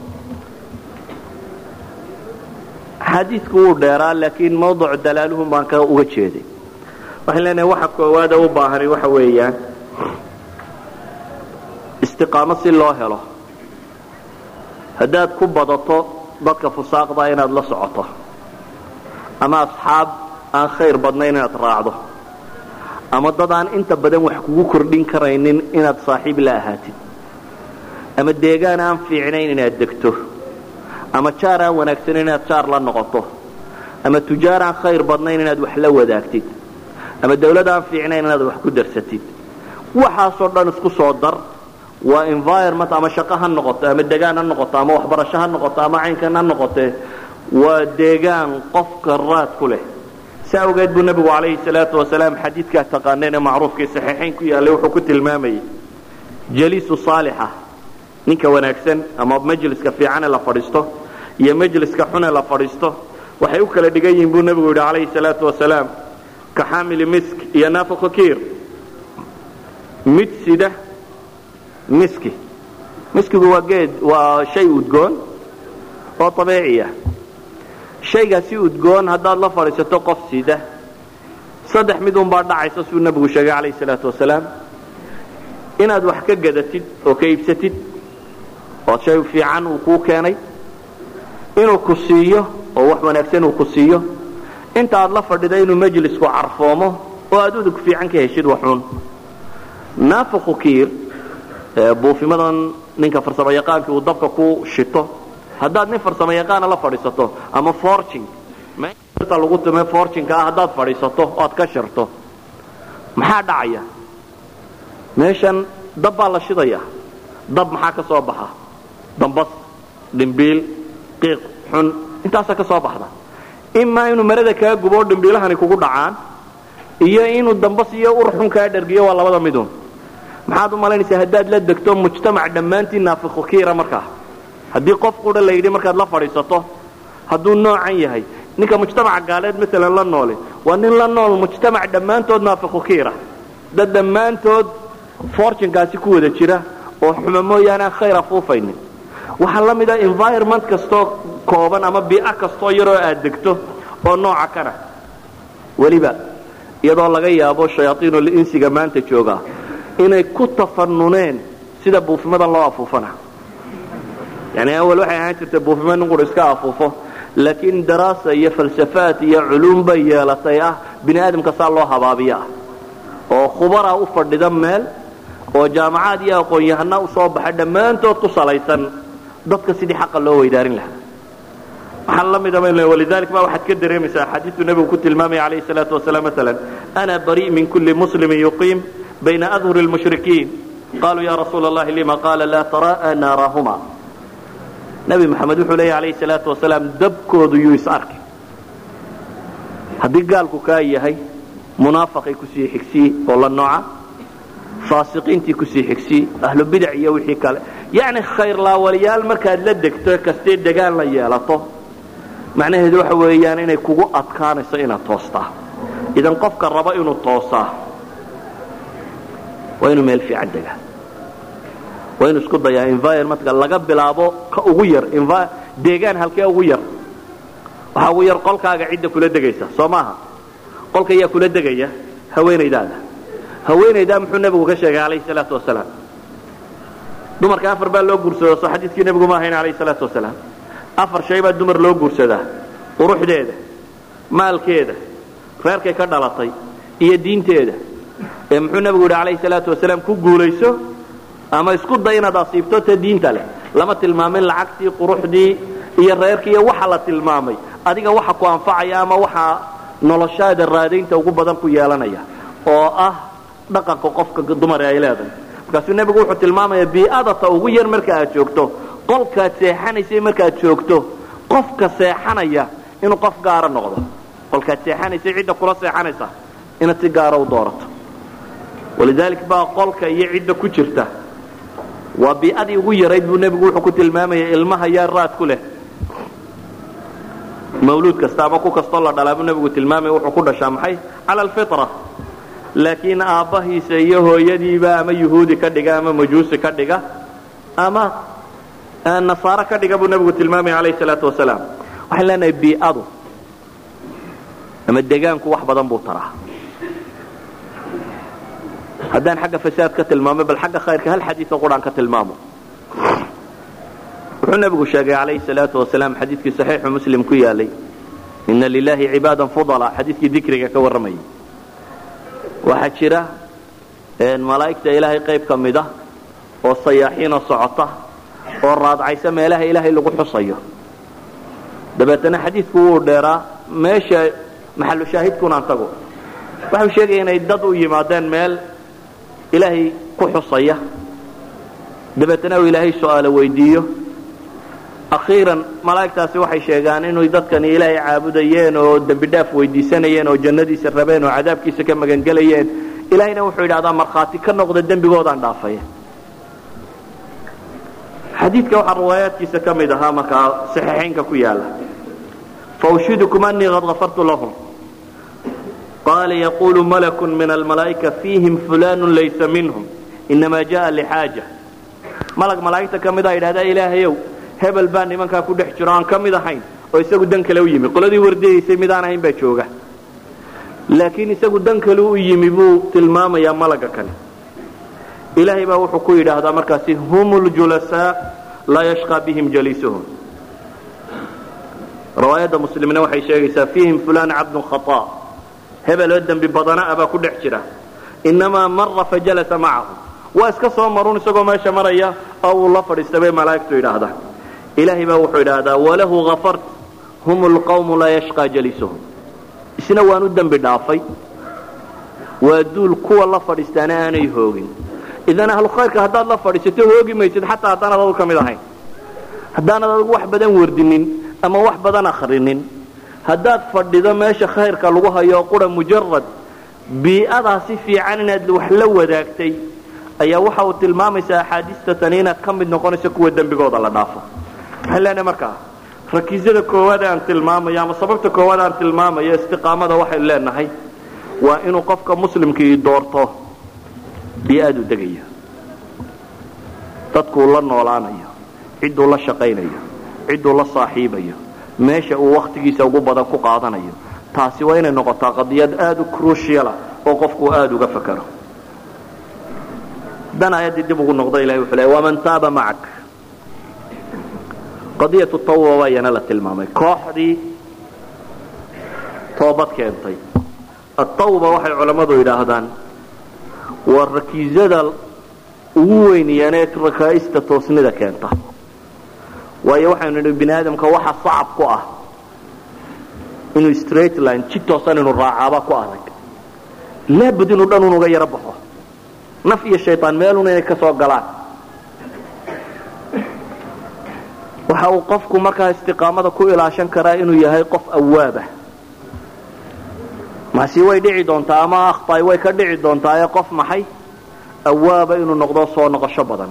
Speaker 2: xadiidku wuu dheeraa laakiin mawduc dalaaluhum baan ka uga jeeday waxaan leenahay waxa koowaada u baahani waxa weeyaan istiqaamo si loo helo haddaad ku badato dadka fusaaqda inaad la socoto ama asxaab aan khayr badnayn inaad raacdo ama dad aan inta badan wax kugu kordhin karaynin inaad saaxiib la ahaatid ama deegaan aan fiicnayn inaad degto ama jaar aan wanaagsanin inaad jaar la noqoto ama tujaar aan khayr badnayn inaad wax la wadaagtid ama dawlad aan fiicnayn inaad wax ku darsatid waxaasoo dhan isku soo dar waa environment ama shaqo ha noqoto ama degaan ha noqoto ama waxbarasho ha noqoto ama caynkan ha noqotee waa deegaan qofka raad ku leh si awgeed buu nebigu calayhi salaatu wasalaam xadiidkaa taqaaneen ee macruufkii saxiixayn ku yaallay wuxuu ku tilmaamayay jaliisu saalixa ninka wanaagsan ama majliska fiicane la fadhiisto iyo majliska xune la fadhiisto waxay u kala dhigan yihiin buu nebigu yidhi calayhi salaatu wasalaam ka xaamili misk iyo naafiqu kiir mid sida miski miskigu waa geed waa shay udgoon oo abiiciya shaygaasi udgoon haddaad la fadhiisato qof sida saddex mid unbaa dhacaysa siduu nebigu sheegay calayhi salaatu wasalaam inaad wax ka gadatid oo ka iibsatid oo shay fiican uu kuu keenay inuu ku siiyo oo wax wanaagsan uu ku siiyo inta aad la fadhida inuu majlisku carfoomo oo aad udug fiican ka heshid waxuun naafiqu kiir buufimadan ninka farsamo yaqaankii uu dabka ku shito haddaad nin farsamo yaqaana la fadhiisato ama forcing ta lagu tume forcinka ah haddaad fadhiisato o aad ka shirto maxaa dhacaya meeshan dab baa la shidaya dab maxaa ka soo baxa dambas dhimbiil qiiq xun intaasa ka soo baxda imaa inuu marada kaa gubo o dhimbiilahani kugu dhacaan iyo inuu dambas iyo ur xun kaa dhergiyo waa labada midun maxaad u malaynaysaa haddaad la degto mujtamac dhammaantii naafiqu kiira markaa haddii qof qura la yidhi markaad la fadhiisato hadduu noocan yahay ninka mujtamaca gaaleed maalan la noole waa nin la nool mujtamac dhammaantood naafiqu kiira dad dhammaantood fortunkaasi ku wada jira oo xuma mooyaane aan khayr afuufaynin waxaa la mid ah environment kastoo kooban ama bii'a kastoo yaroo aad degto oo nooca kana weliba iyadoo laga yaabo shayaaiinul insiga maanta jooga inay ku tafanuneen sida buufimadan loo afuufana yani awal waxay ahaan jirtay buufima nin qura iska afuufo laakiin daraasa iyo falsafaad iyo culuum bay yeelatay ah bini aadamka saa loo habaabiyo ah oo khubara u fadhida meel oo jaamacaad iyo aqoon-yahana u soo baxa dhammaantood ku salaysan dadka sidii xaqa loo weydaarin lahaa waxaa la mida walidalik ba waxaad ka dareemaysaa axaadiistu nebigu ku tilmaamaya calayhi salaatu wasalaam maalan ana bari min kulli muslimin yuqiim bayna adhuri lmushrikiin qaluu ya rasuula allahi lima qaala laa tara'a naarahuma nebi maxamed wuxuu leeya alayhi salaatu wasalaam dabkoodu yuu is arki haddii gaalku kaa yahay munaafaqay kusii xigsii oo la nooca faasiqiintii kusii xigsii ahlu bidac iyo wixii kale yacni khayrlaawaliyaal markaad la degto kastee degaan la yeelato macnaheedu waxa weeyaan inay kugu adkaanayso inaad toostaa idan qofka raba inuu toosaa waa inuu meel fiican degaa waa inuu isku dayaa environmentka laga bilaabo ka ugu yar deegaan halkee ugu yar waxaa ugu yar qolkaaga cidda kula degaysa soo maaha qolka ayaa kula degaya haweenaydaada haweenaydaa muxuu nebigu ka sheegay calayhi salaatu wasalaam dumarka afar baa loo guursado soo xadiidkii nebigu ma ahayn calayhi salaatu wasalaam afar shay baa dumar loo guursadaa quruxdeeda maalkeeda reerkay ka dhalatay iyo diinteeda ee muxuu nebigu yidhi calayhi salaatu wasalaam ku guulayso ama isku day inaad asiibto ta diinta leh lama tilmaamin lacagtii quruxdii iyo reerkii iyo waxa la tilmaamay adiga waxa ku anfacaya ama waxa noloshaada raadaynta ugu badan ku yeelanaya oo ah dhaqanka qofka dumar ay leedahay markaasuu nebigu wuxuu tilmaamaya bii'adata ugu yar marka aad joogto qolkaad seexanaysay markaad joogto qofka seexanaya inuu qof gaara noqdo qolkaad seexanaysay cidda kula seexanaysa inaad si gaara u doorato walidalik baa qolka iyo cidda ku jirta waa bii'adii ugu yarayd buu nebigu wuxuu ku tilmaamaya ilmaha yaa raad ku leh mawluud kasta ama ku kastoo la dhalaa buu nebigu tilmaamaya wuxuu ku dhashaa maxay cala alfitra laakiin aabbahiisa iyo hooyadiiba ama yuhuudi ka dhiga ama majuusi ka dhiga ama nasaaro ka dhiga buu nebigu tilmaamaya calayhi salaatu wasalaam waxaan leenahay bii'adu ama degaanku wax badan buu taraa haddaan xagga fasaad ka tilmaamo bal xagga khayrka hal xadiioo quraan ka tilmaamo wuxuu nebigu sheegay calayhi salaatu wasalaam xadiidkii saxiixu muslim ku yaalay ina lilahi cibaadan fudala xadiidkii dikriga ka warramayay waxaa jira malaa'igta ilaahay qayb ka mid ah oo sayaaxiinoo socota oo raadcaysa meelaha ilaahay lagu xusayo dabeetana xadiidku wuu dheeraa meesha maxalu shaahidkunaan tago waxau sheegaya inay dad u yimaadeen meel ilaahay ku xusaya dabeetana uu ilaahay su'aalo weydiiyo akhiiran malaa'igtaasi waxay sheegaan inay dadkani ilaahay caabudayeen oo dembi dhaaf weydiisanayeen oo jannadiisa rabeen oo cadaabkiisa ka magangelayeen ilaahayna wuxuu yidhahdaa markhaati ka noqda dembigoodaan dhaafaya xadiidka waxaa riwaayaadkiisa ka mid ahaa markaa saxiixaynka ku yaala faushidukum anii qad gafartu lahum qaala yaqulu malaku min almalaa'ika fiihim fulanu laysa minhum inamaa jaءa lixaaja malag malaa'igta ka mida yidhahdaa ilaahayow hebel baa nimankaa ku dhex jiro aan ka mid ahayn oo isagu dan kale u yimi qoladii wardiyaysay midaan ahayn baa jooga laakiin isagu dan kale u yimi buu tilmaamayaa malaga kale ilaahay baa wuxuu ku yidhaahdaa markaasi hum ljulasaa laa yashqaa bihim jaliisuhum riwaayadda muslimna waxay sheegaysaa fiihim fulan cabdun khaaa hebeloo dembi badana abaa ku dhex jira inamaa mara fajalasa macahu waa iska soo marun isagoo meesha maraya oo uu la fadhiista bay malaa'igtu yidhaahdaa ilaahay baa wuxuu idhaahdaa walahu afart hum lqawmu laa yashqaa jaliisuhum isna waan u dembi dhaafay waa duul kuwa la fadhiistaana aanay hoogin idan ahlu khayrka haddaad la fadhiisato hoogi maysid xataa haddaanad adu ka mid ahayn haddaanad adigu wax badan wardinin ama wax badan akrinin haddaad fadhido meesha khayrka lagu hayo qura mujarad bii'adaasi fiican inaad wax la wadaagtay ayaa waxa uu tilmaamaysaa axaadiista tani inaad ka mid noqonayso kuwa dembigooda la dhaafo waxaan leenahay markaa rakiisada koowaad aan tilmaamayo ama sababta koowaad aan tilmaamayo istiqaamada waxaynu leenahay waa inuu qofka muslimkii doorto bii'adu degayo dadkuu la noolaanayo cidduu la shaqaynayo cidduu la saaxiibayo meesha uu wakhtigiisa ugu badan ku qaadanayo taasi waa inay noqotaa qadiyad aada u cruciala oo qofku aada uga fakaro dan aayaddii dib ugu noqda ilahay wuxuu leey waman taaba macak qadiyatu tawba waa iyana la tilmaamay kooxdii toobad keentay atawba waxay culammadu yidhaahdaan waa rakiisada ugu weynayaan ee rakaa'ista toosnida keenta waayo waxaynu nidhi bini aadamka waxa sacab ku ah inuu straight line jid toosan inuu raacaaba ku adag laabud inuu dhan unuga yaro baxo naf iyo shaytaan meelun inay ka soo galaan waxa uu qofku markaa istiqaamada ku ilaashan karaa inuu yahay qof awaabah maasi way dhici doontaa ama akhtaay way ka dhici doontaa ee qof maxay awaaba inuu noqdo soo noqosho badan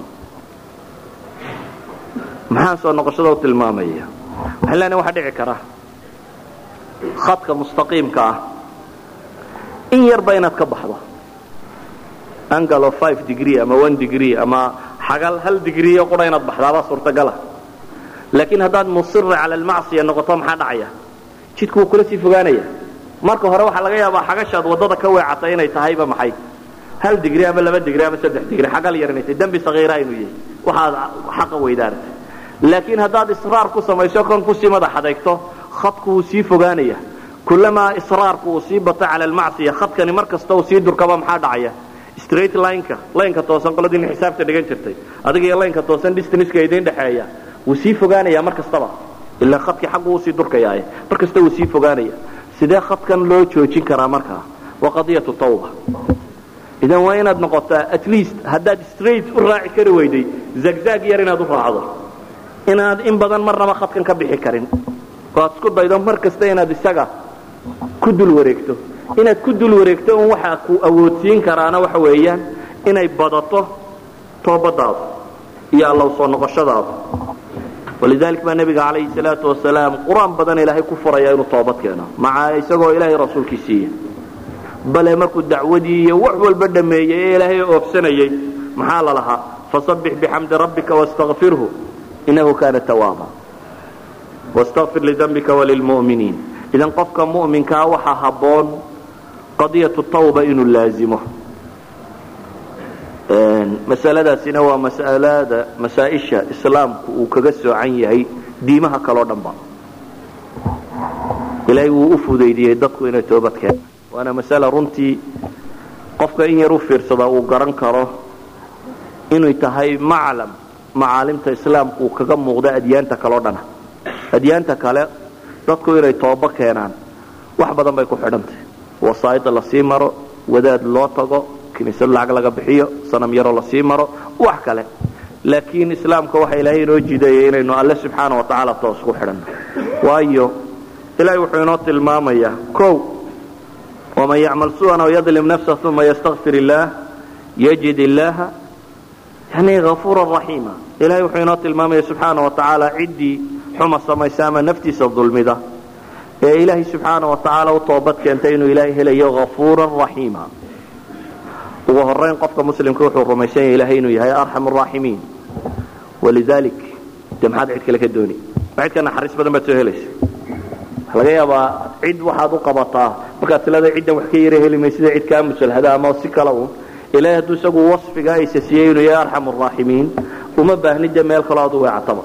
Speaker 2: maxaan soo noqoshada u tilmaamaya waxaan leenahay waxaa dhici kara khadka mustaqiimka ah in yarba inaad ka baxdo angle of five degree ama one degree ama xagal hal degree qura inaad baxdaabaa suurtagala laakiin haddaad musira cala almacsiya noqoto maxaa dhacaya jidku wuu kula sii fogaanaya marka hore waxaa laga yaabaa xagashaad waddada ka weecatay inay tahayba maxay hal digri ama laba digri ama saddex digri xagal yar inay tahay dembi sagiira inuu yahay waxaad xaqa weydaaratay laakiin haddaad israar ku samayso kon kusii madax adeegto khadku wuu sii fogaanaya kulamaa israarku uu sii bato cala almacsiya khadkani mar kasta uu sii durkaba maxaa dhacaya straight lineka laynka toosan qoladiina xisaabta dhigan jirtay adiga iyo laynka toosan distanceka idin dhexeeya wuu sii fogaanaya mar kastaba ilaa khadkii xaggu uu sii durkayaaye mar kasta wuu sii fogaanaya sidee khadkan loo joojin karaa markaa waa qadiyatu tawba idan waa inaad noqotaa at least haddaad straight u raaci kari weyday zagzag yar inaad u raacdo inaad in badan marnaba khadkan ka bixi karin oo aad isku daydo mar kasta inaad isaga ku dul wareegto inaad ku dul wareegto un waxaa ku awoodsiin karaana waxa weeyaan inay badato toobadaadu iyo allow soo noqoshadaadu walidalik baa nebiga calayhi salaatu wasalaam qur-aan badan ilaahay ku furaya inuu toobad keeno maca isagoo ilaahay rasuulkii siiya bale markuu dacwadii iyo wax walba dhammeeyey ee ilaahay oofsanayey maxaa la lahaa fasabbix bixamdi rabbika wastakfirhu inahu kaana tawaaba wastakfir lidambika walilmu'miniin idan qofka mu'minkaa waxaa habboon qadiyatu tawba inuu laazimo masaladaasina waa masalada masaa-isha islaamku uu kaga soocan yahay diimaha kaleo dhanba ilaahay wuu u fudaydiyey dadku inay toobad keenaan waana masala runtii qofka in yar u fiirsada uu garan karo inay tahay maclam macaalimta islaamku uu kaga muuqda adyaanta kaleo dhana adyaanta kale dadku inay toobo keenaan wax badan bay ku xidhantahy wasaa'ida lasii maro wadaad loo tago kiniisad lacag laga bixiyo sanam yaroo lasii maro wax kale laakiin islaamka waxa ilaahay inoo jideeyay inaynu alle subxaana wa tacaala toos ku xidhanno waayo ilaahay wuxuu inoo tilmaamayaa kow waman yacmal su'an aw yadlim nafsa uma yastakfir illaah yajid illaaha yani hafuura raxiima ilahay wuxuu inoo tilmaamaya subxaana wa tacaala ciddii xuma samaysa ama naftiisa dulmida ee ilaahay subxaana wa tacaala u toobad keentay inuu ilaahay helayo hafuuran raxiima ugu horayn qofka muslimka wuxuu rumaysan yahay ilahay inuu yahay arxam araaximiin walidalik dee maxaad cid kale ka dooni ma cid ka naxariis badan baad soo helaysa waxa laga yaabaa cid waxaad u qabataa markaad tilada ciddan wax ka yara heli maysida cid kaa musalhada ama si kale uun ilahay hadduu isagu wasfiga aysa siiyey inuu yahay arxam araaximiin uma baahni dee meel kaloo aad u weecataba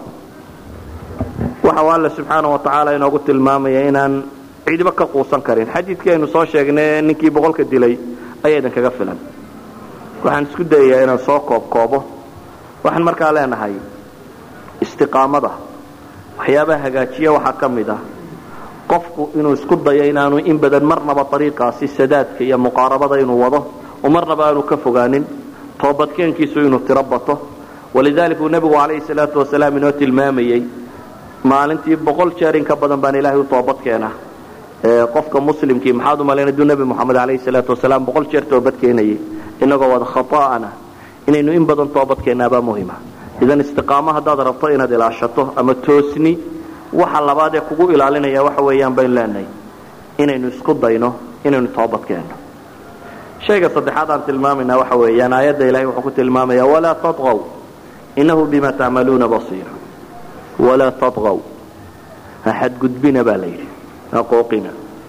Speaker 2: waxa uu alle subxaana wa tacaala inoogu tilmaamaya inaan cidiba ka quusan karin xadiidkii aynu soo sheegnay ninkii boqolka dilay ayaa idin kaga filan waxaan isku dayayaa inaan soo koobkoobo waxaan markaa leenahay istiqaamada waxyaabaha hagaajiya waxaa ka mid ah qofku inuu isku dayo inaanu in badan marnaba ariiqaasi sadaadka iyo muqaarabada inuu wado oo marnaba aanu ka fogaanin toobadkeenkiisu inuu tiro bato walidalik uu nebigu calayhi salaatu wasalaam inoo tilmaamayey maalintii boqol jeer in ka badan baan ilaahay u toobad keena qofka muslimkii maxaad u malayn aduu nebi moxamed calayhi salaatu wasalaam boqol jeer toobad keenayay inagoo wada khata'ana inaynu in badan toobad keenaabaa muhima idan istiqaamo haddaad rabto inaad ilaashato ama toosni waxa labaad ee kugu ilaalinaya waxa weeyaan baynu leenahay inaynu isku dayno inaynu toobad keenno shayga saddexaad aan tilmaamayna waxa weeyaan aayadda ilahay wuxuu ku tilmaamaya walaa tatqaw innahu bima tacmaluuna basiir walaa tatqaw ha xadgudbina baa la yidhi ha qooqina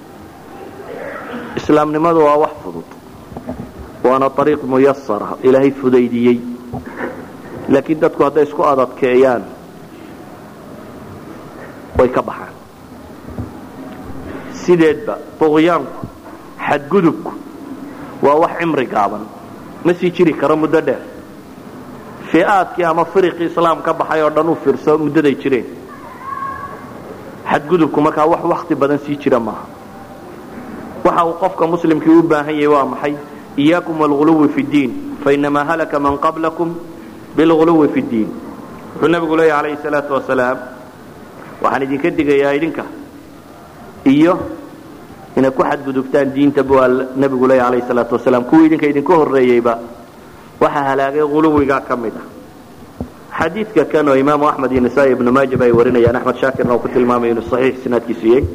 Speaker 2: islaamnimadu waa wax fudud waana ariiq muyasara ilaahay fudaydiyey laakiin dadku hadday isku adadkeeyaan way ka baxaan sideedba duqyaanku xadgudubku waa wax cimri gaaban ma sii jiri karo muddo dheer fi'aadkii ama firiqii islaam ka baxay oo dhan u fiirso muddaday jireen xadgudubku markaa wax wakti badan sii jira maaha waxa uu qofka muslimkii u baahan yahay waa maxay iyaakum waalghuluwi fi ddiin fainamaa halaka man qablakum bilghuluwi fi ddiin wuxuu nabigu leeyahy calayhi salaatu wasalaam waxaan idinka digayaa idinka iyo inaad ku xadgudubtaan diinta buu nabigu leeyahy calayhi salaatu wasalaam kuwii idinka idinka horreeyeyba waxaa halaagay huluwigaa ka mid ah xadiidka kan oo imaamu axmed iyo nisaa ibnu maajab ay warinayaan axmed shaakirna uu ku tilmaamay inuu saxiix sinaadkiisu yahay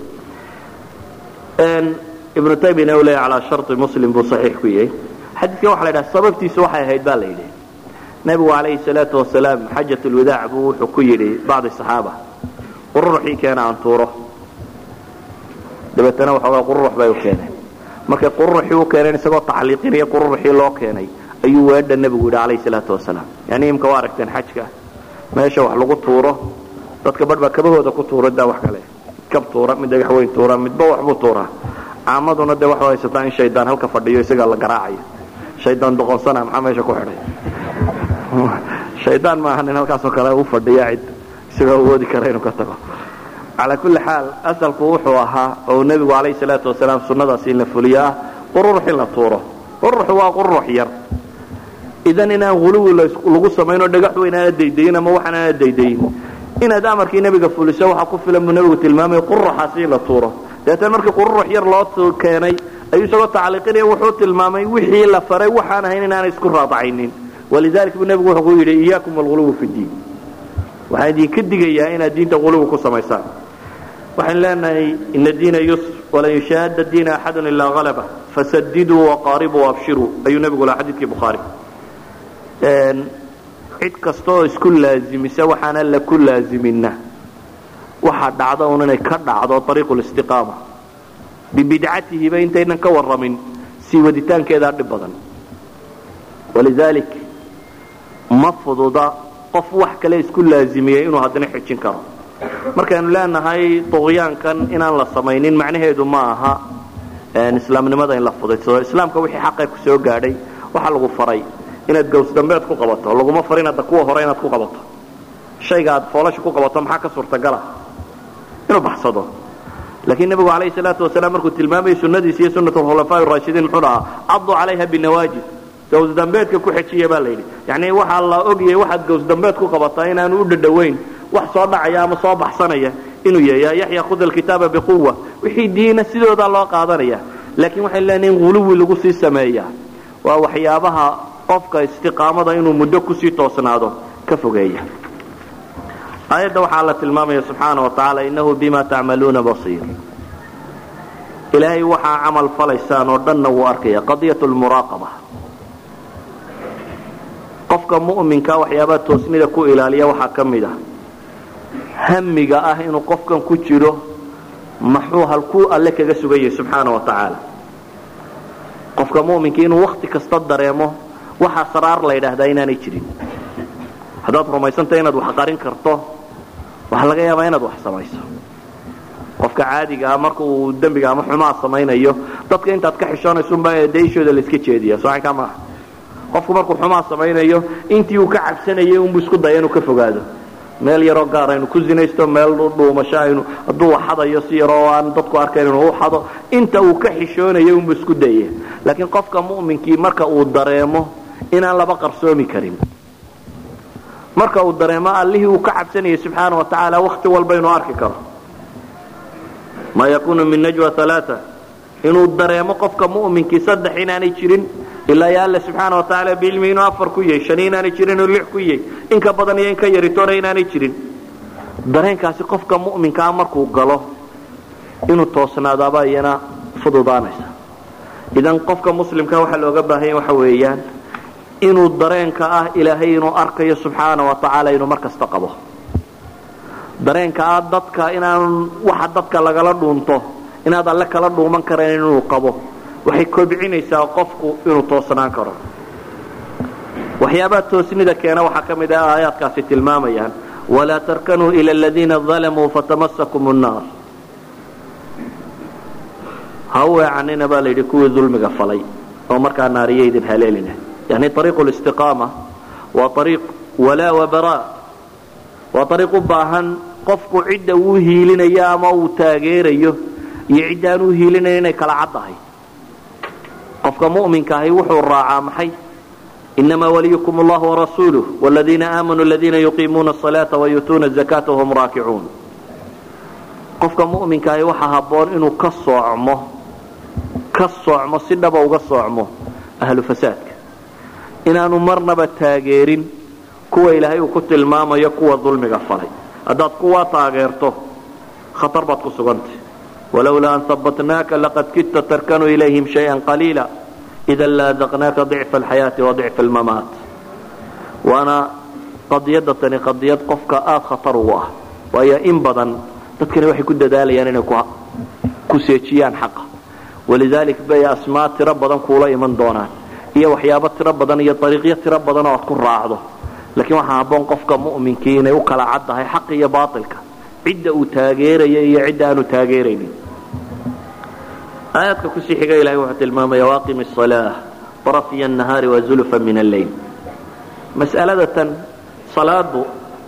Speaker 2: ibnu taymiyana uu leeyahy calaa sharti muslim buu saxiix ku yahay xadiidkan waxa la yidhaha sababtiisu waxay ahayd baa la yidhi nebigu calayhi salaatu wasalaam xajat lwadaac buu wuxuu ku yidhi bacdi saxaaba qururuxii keena aan tuuro dabeetana waxoogaa qururux bay u keeneen markay qururuxii u keeneen isagoo tacliiqinaya qururuxii loo keenay ayuu weedha nebigu yidhi calayhi salaatu wasalaam yani imka waa aragteen xajka meesha wax lagu tuuro dadka badh baa kabahooda ku tuura daa wax kale kab tuura mid dhagax weyn tuura midba waxbuu tuuraa caamaduna dee waxaa haysataa in shaydaan halka fadhiyo isagaa la garaacayo shaydaan doqonsana maxaa meesha ku xidhay shaydaan maaha nin halkaasoo kale u fadhiya cid isagoo awoodi kara inuu ka tago calaa kulli xaal asalku wuxuu ahaa oo nebigu calayhi salaatu wasalaam sunnadaas in la fuliyo ah qururux in la tuuro qururuxu waa qururux yar idan inaan huluwi lagu samaynoo dhagax weyn aana daydayin ama waxaan aana daydayin inaad amarkii nebiga fuliso waxaa ku filan buu nebigu tilmaamaya qururuxaasi in la tuuro dabeetana markii qururux yar loo keenay ayuu isagoo tacliiqinaya wuxuu tilmaamay wixii la faray waxaan ahayn inaanay isku raadacaynin walidalik buu nebigu wuxuu ku yidhi iyaakum alghuluwi fi ddiin waxaan idinka digayaa inaad diinta huluwi ku samaysaan waxaan leenahay ina diina yusr walan yushaahada diina axadun ilaa halaba fasadiduu waqaaribuu abshiruu ayuu nebigu lahaa xadiidkii bukhaari cid kasta oo isku laazimisa waxaana la ku laazimina waxaa dhacda un inay ka dhacdo ariiqu listiqaama bibidcatihiba intaynan ka warramin sii waditaankeedaa dhib badan walidaalik ma fududa qof wax kale isku laazimiyey inuu haddana xijin karo markaynu leenahay duqyaankan inaan la samaynin macnaheedu ma aha islaamnimada in la fudaysado islaamka wixii xaqee ku soo gaadhay waxaa lagu faray inaad gawsdambeed ku qabato laguma farin hadda kuwa hore inaad ku qabato shayga aad foolasha ku qabato maxaa ka suurtagala inuu baxsado laakiin nebigu calayhi salaatu wasalaam markuu tilmaamayay sunnadiisa iyo sunnat alkhulafaa raashidiin muxuu dhahaa caduu calayha binawaajid gawsdambeedka ku xejiya baa layidhi yacni waxaa la ogyahay waxaad gawsdambeed ku qabataa inaanu u dhadhowayn wax soo dhacaya ama soo baxsanaya inuu yahay yaa yaxya khud alkitaaba biquwa wixii diina sidoodaa loo qaadanaya laakiin waxay leenahay in huluwi lagu sii sameeya waa waxyaabaha qofka istiqaamada inuu muddo kusii toosnaado ka fogeeya aayadda waxaa la tilmaamaya subxaana wa tacaala innahu bima tacmaluuna basiir ilaahay waxaa camal falaysaan oo dhanna wuu arkaya qadiyat lmuraaqaba qofka mu'minka waxyaabaha toosnida ku ilaaliya waxaa ka mid ah hamiga ah inuu qofkan ku jiro maxuu halkuu alle kaga sugan yahay subxaana wa tacaala qofka mu'minka inuu wakti kasta dareemo waxaa saraar la yidhaahdaa inaanay jirin haddaad rumaysantah inaad wax qarin karto waxaa laga yaabaa inaad wax samayso qofka caadiga ah marka uu dembiga ama xumaa samaynayo dadka intaad ka xishoonaysunbaa daishooda la iska jeediya socankaa maaha qofku markuu xumaa samaynayo intii uu ka cabsanayay unbuu isku daya inuu ka fogaado meel yaroo gaar aynu ku zinaysto meel dhuumasho aynu hadduu waxadayo si yaroo aan dadku arkayn inuu u xado inta uu ka xishoonayo unbuu isku daya laakiin qofka mu'minkii marka uu dareemo inaan laba qarsoomi karin marka uu dareemo allihii uu ka cabsanayay subxaana wa tacaala wakti walba inuu arki karo maa yakunu min najwa alaaa inuu dareemo qofka mu'minkii saddex inaanay jirin ilaa ya alle subxaana wa tacaala biilmi inuu afar ku yahay shan inaanay jirin inuu lix ku yahay in ka badan iyo in ka yaritoona inaanay jirin dareenkaasi qofka mu'minkaa markuu galo inuu toosnaadaaba iyana fududaanaysa idan qofka muslimka waxaa looga baahanya waxa weeyaan inuu dareenka ah ilaahay inuu arkayo subxaana wa tacaala inuu mar kasta qabo dareenka ah dadka inaan waxa dadka lagala dhuunto inaad alle kala dhuuman karayn inuu qabo waxay kobcinaysaa qofku inuu toosnaan karo waxyaabaha toosnida keena waxaa ka mid ah aayaadkaasi tilmaamayaan walaa tarkanuu ila aladiina dalamuu fatamasakum nnaar ha weecanina baa layidhi kuwii dulmiga falay oo markaa naariya idin haleelina yani ariiqu listiqaama waa ariiq walaa wabaraa waa ariiq u baahan qofku cidda uu hiilinayo ama uu taageerayo iyo cidda aan u hiilinayo inay kala caddahay qofka mu'minka ahi wuxuu raacaa maxay inamaa waliyukum allahu warasuuluh wladiina aamanuu aladiina yuqiimuuna asalaata wayuutuuna azakaata wahum raakicuun qofka mu'minka ahi waxaa habboon inuu ka soocmo ka soocmo si dhaba uga soocmo ahlu fasaadka inaanu marnaba taageerin kuwa ilaahay uu ku tilmaamayo kuwa dulmiga falay haddaad kuwaa taageerto khatar baad ku sugantay walowlaa an habbatnaaka laqad kidta tarkanuu ilayhim shayan qaliila idan laadaqnaaka dicfa alxayaati wa dicfa almamaat waana qadiyadda tani qadiyad qofka aada khatar ugu ah waayo in badan dadkani waxay ku dadaalayaan inay ku seejiyaan xaqa walidaalik bay asmaa tiro badan kuula iman doonaan iyo waxyaabo tiro badan iyo ariiqyo tiro badan oo aad ku raacdo laakiin waxaa habboon qofka mu'minkii inay u kala caddahay xaq iyo baatilka cidda uu taageeraya iyo cidda aanu taageeraynin aayaadka kusii xiga ilahay wuxuu tilmaamaya waaqimi asalaa طرفي النهاar وزلفا من الليل masألada tan salaadu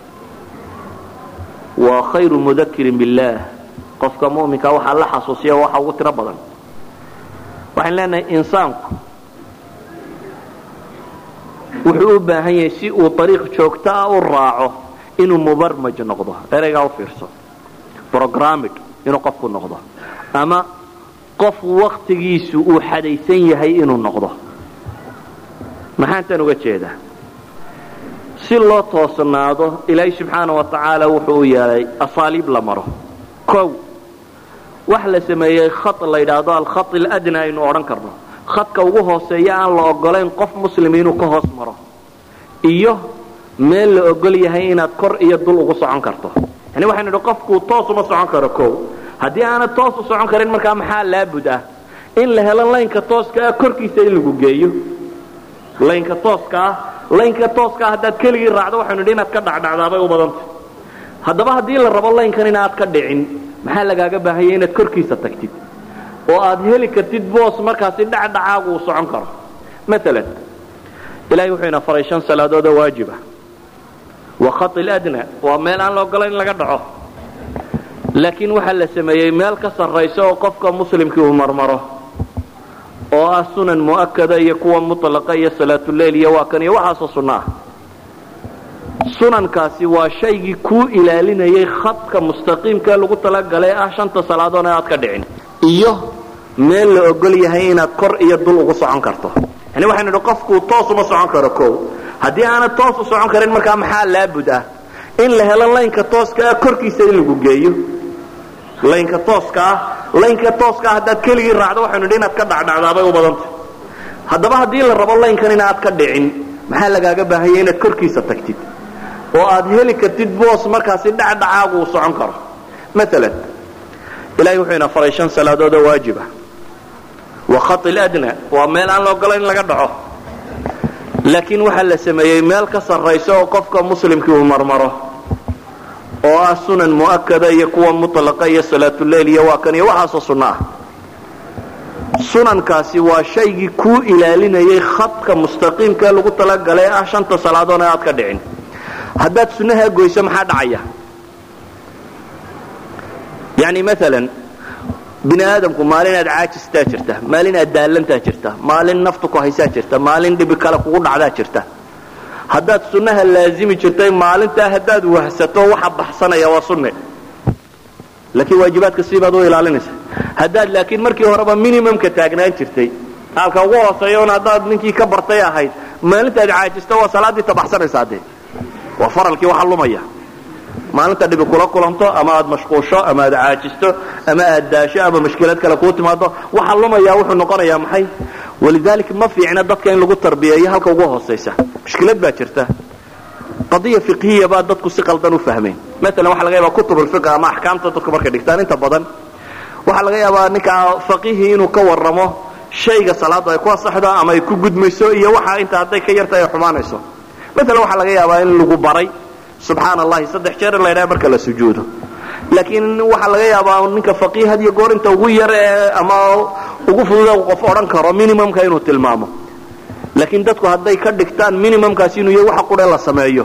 Speaker 2: waa khayru mudakiri biاllah qofka muminka waxaa la xasuusiya waxa ugu tiro badan waxaan leenahay insaanku wuxuu u baahan yahay si uu ariiq joogto ah u raaco inuu mubarmaj noqdo ereygaa u fiirso brogramid inuu qofku noqdo ama qof waktigiisu uu xadaysan yahay inuu noqdo maxaan tan uga jeedaa si loo toosnaado ilaahay subxaana wa tacaala wuxuu u yeelay asaaliib la maro kow wax la sameeyey khat la yidhaahdo alkhat aladna aynu odhan karno khadka ugu hooseeya aan la ogolayn qof muslim inuu ka hoos maro iyo meel la ogol yahay inaad kor iyo dul ugu socon karto yani waxaynu idhi qofku toos uma socon karo kow haddii aanad toos u socon karin markaa maxaa laabud ah in la helo laynka tooska ah korkiisa in lagu geeyo laynka tooska ah laynka tooska ah haddaad keligii raacdo waxaynu idhi inaad ka dhacdhacdaabay u badantay haddaba haddii la rabo laynkan inaad ka dhicin maxaa lagaaga baahanya inaad korkiisa tagtid oo aad heli kartid boos markaasi dhacdhacaagu uu socon karo maalan ilahay wuxuu ina faray shan salaadood oo waajiba wa khati ladna waa meel aan la ogolayn in laga dhaco laakiin waxaa la sameeyey meel ka sarraysa oo qofka muslimkii uu marmaro oo ah sunan mu'akada iyo kuwa mutlaqa iyo salaatuleyl iyo waa kan iyo waxaasoo sunno ah sunankaasi waa shaygii kuu ilaalinayay khadka mustaqiimkaee lagu talagalay ah shanta salaadoon ee aad ka dhicin iyo meel la ogol yahay inaad kor iyo dul ugu socon karto yani waxaynu idhi qofku toos uma socon karo kow haddii aanad toos u socon karin markaa maxaa laabud ah in la helo laynka tooska ah korkiisa in lagu geeyo laynka tooska ah laynka tooska ah haddaad keligii raacdo waxaynu idhi inaad ka dhacdhacdaabay u badantay haddaba haddii la rabo laynkan inaad ka dhicin maxaa lagaaga baahanya inaad korkiisa tagtid oo aad heli kartid boos markaasi dhacdhacaagu uu socon karo maalan ilahay wuxuu ina faray shan salaadood oo waajiba wa khati ladna waa meel aan la ogolayn in laga dhaco laakiin waxaa la sameeyey meel ka sarraysa oo qofka muslimkii uu marmaro oo ah sunan mu'akada iyo kuwa mutlaqa iyo salaatuleyl iyo waa kan iyo waxaasoo sunno ah sunankaasi waa shaygii kuu ilaalinayay khadka mustaqiimkaee lagu talagalay ah shanta salaadoon ee aad ka dhicin haddaad sunnahaa goyso maxaa dhacaya yani maalan bini aadamku maalin aad caajistaa jirta maalin aad daallantaa jirta maalin naftu ku haysaa jirta maalin dhibi kale kugu dhacdaa jirta haddaad sunnaha laazimi jirtay maalintaa haddaad wahsato waxa baxsanaya waa sunne laakiin waajibaadka siibaad u ilaalinaysa haddaad laakiin markii horeba minimumka taagnaan jirtay halka ugu hooseeya un haddaad ninkii ka bartay ahayd maalintaad caajisto waa salaaddii tabaxsanaysaa dee waa faralkii waxa lumaya maalinta dhibi kula kulanto ama aad mashquusho ama aad caajisto ama aad daasho ama mashkilad kale kuu timaado waxa lumaya wuxuu noqonayaa maxay walidaalika ma fiicna dadka in lagu tarbiyeeyo halka ugu hoosaysa mushkilad baa jirta qadiya fiqhiya baa dadku si qaldan u fahmeen maalan waxa laga yaabaa kutub ulfiq ama axkaamta dadku markay dhigtaan inta badan waxaa laga yaabaa ninka faqihii inuu ka warramo shayga salaaddu ay ku asaxdo ama ay ku gudmayso iyo waxa inta hadday ka yarta ay xumaanayso maalan waxaa laga yaabaa in lagu baray subxaan allahi saddex jeer in la ydhaha marka la sujuudo laakiin waxaa laga yaabaa ninka faqiih had iyo goor inta ugu yar ee ama ugu fududa qof odhan karo minimumka inuu tilmaamo laakiin dadku hadday ka dhigtaan minimumkaasi inuu yahay waxa qudhe la sameeyo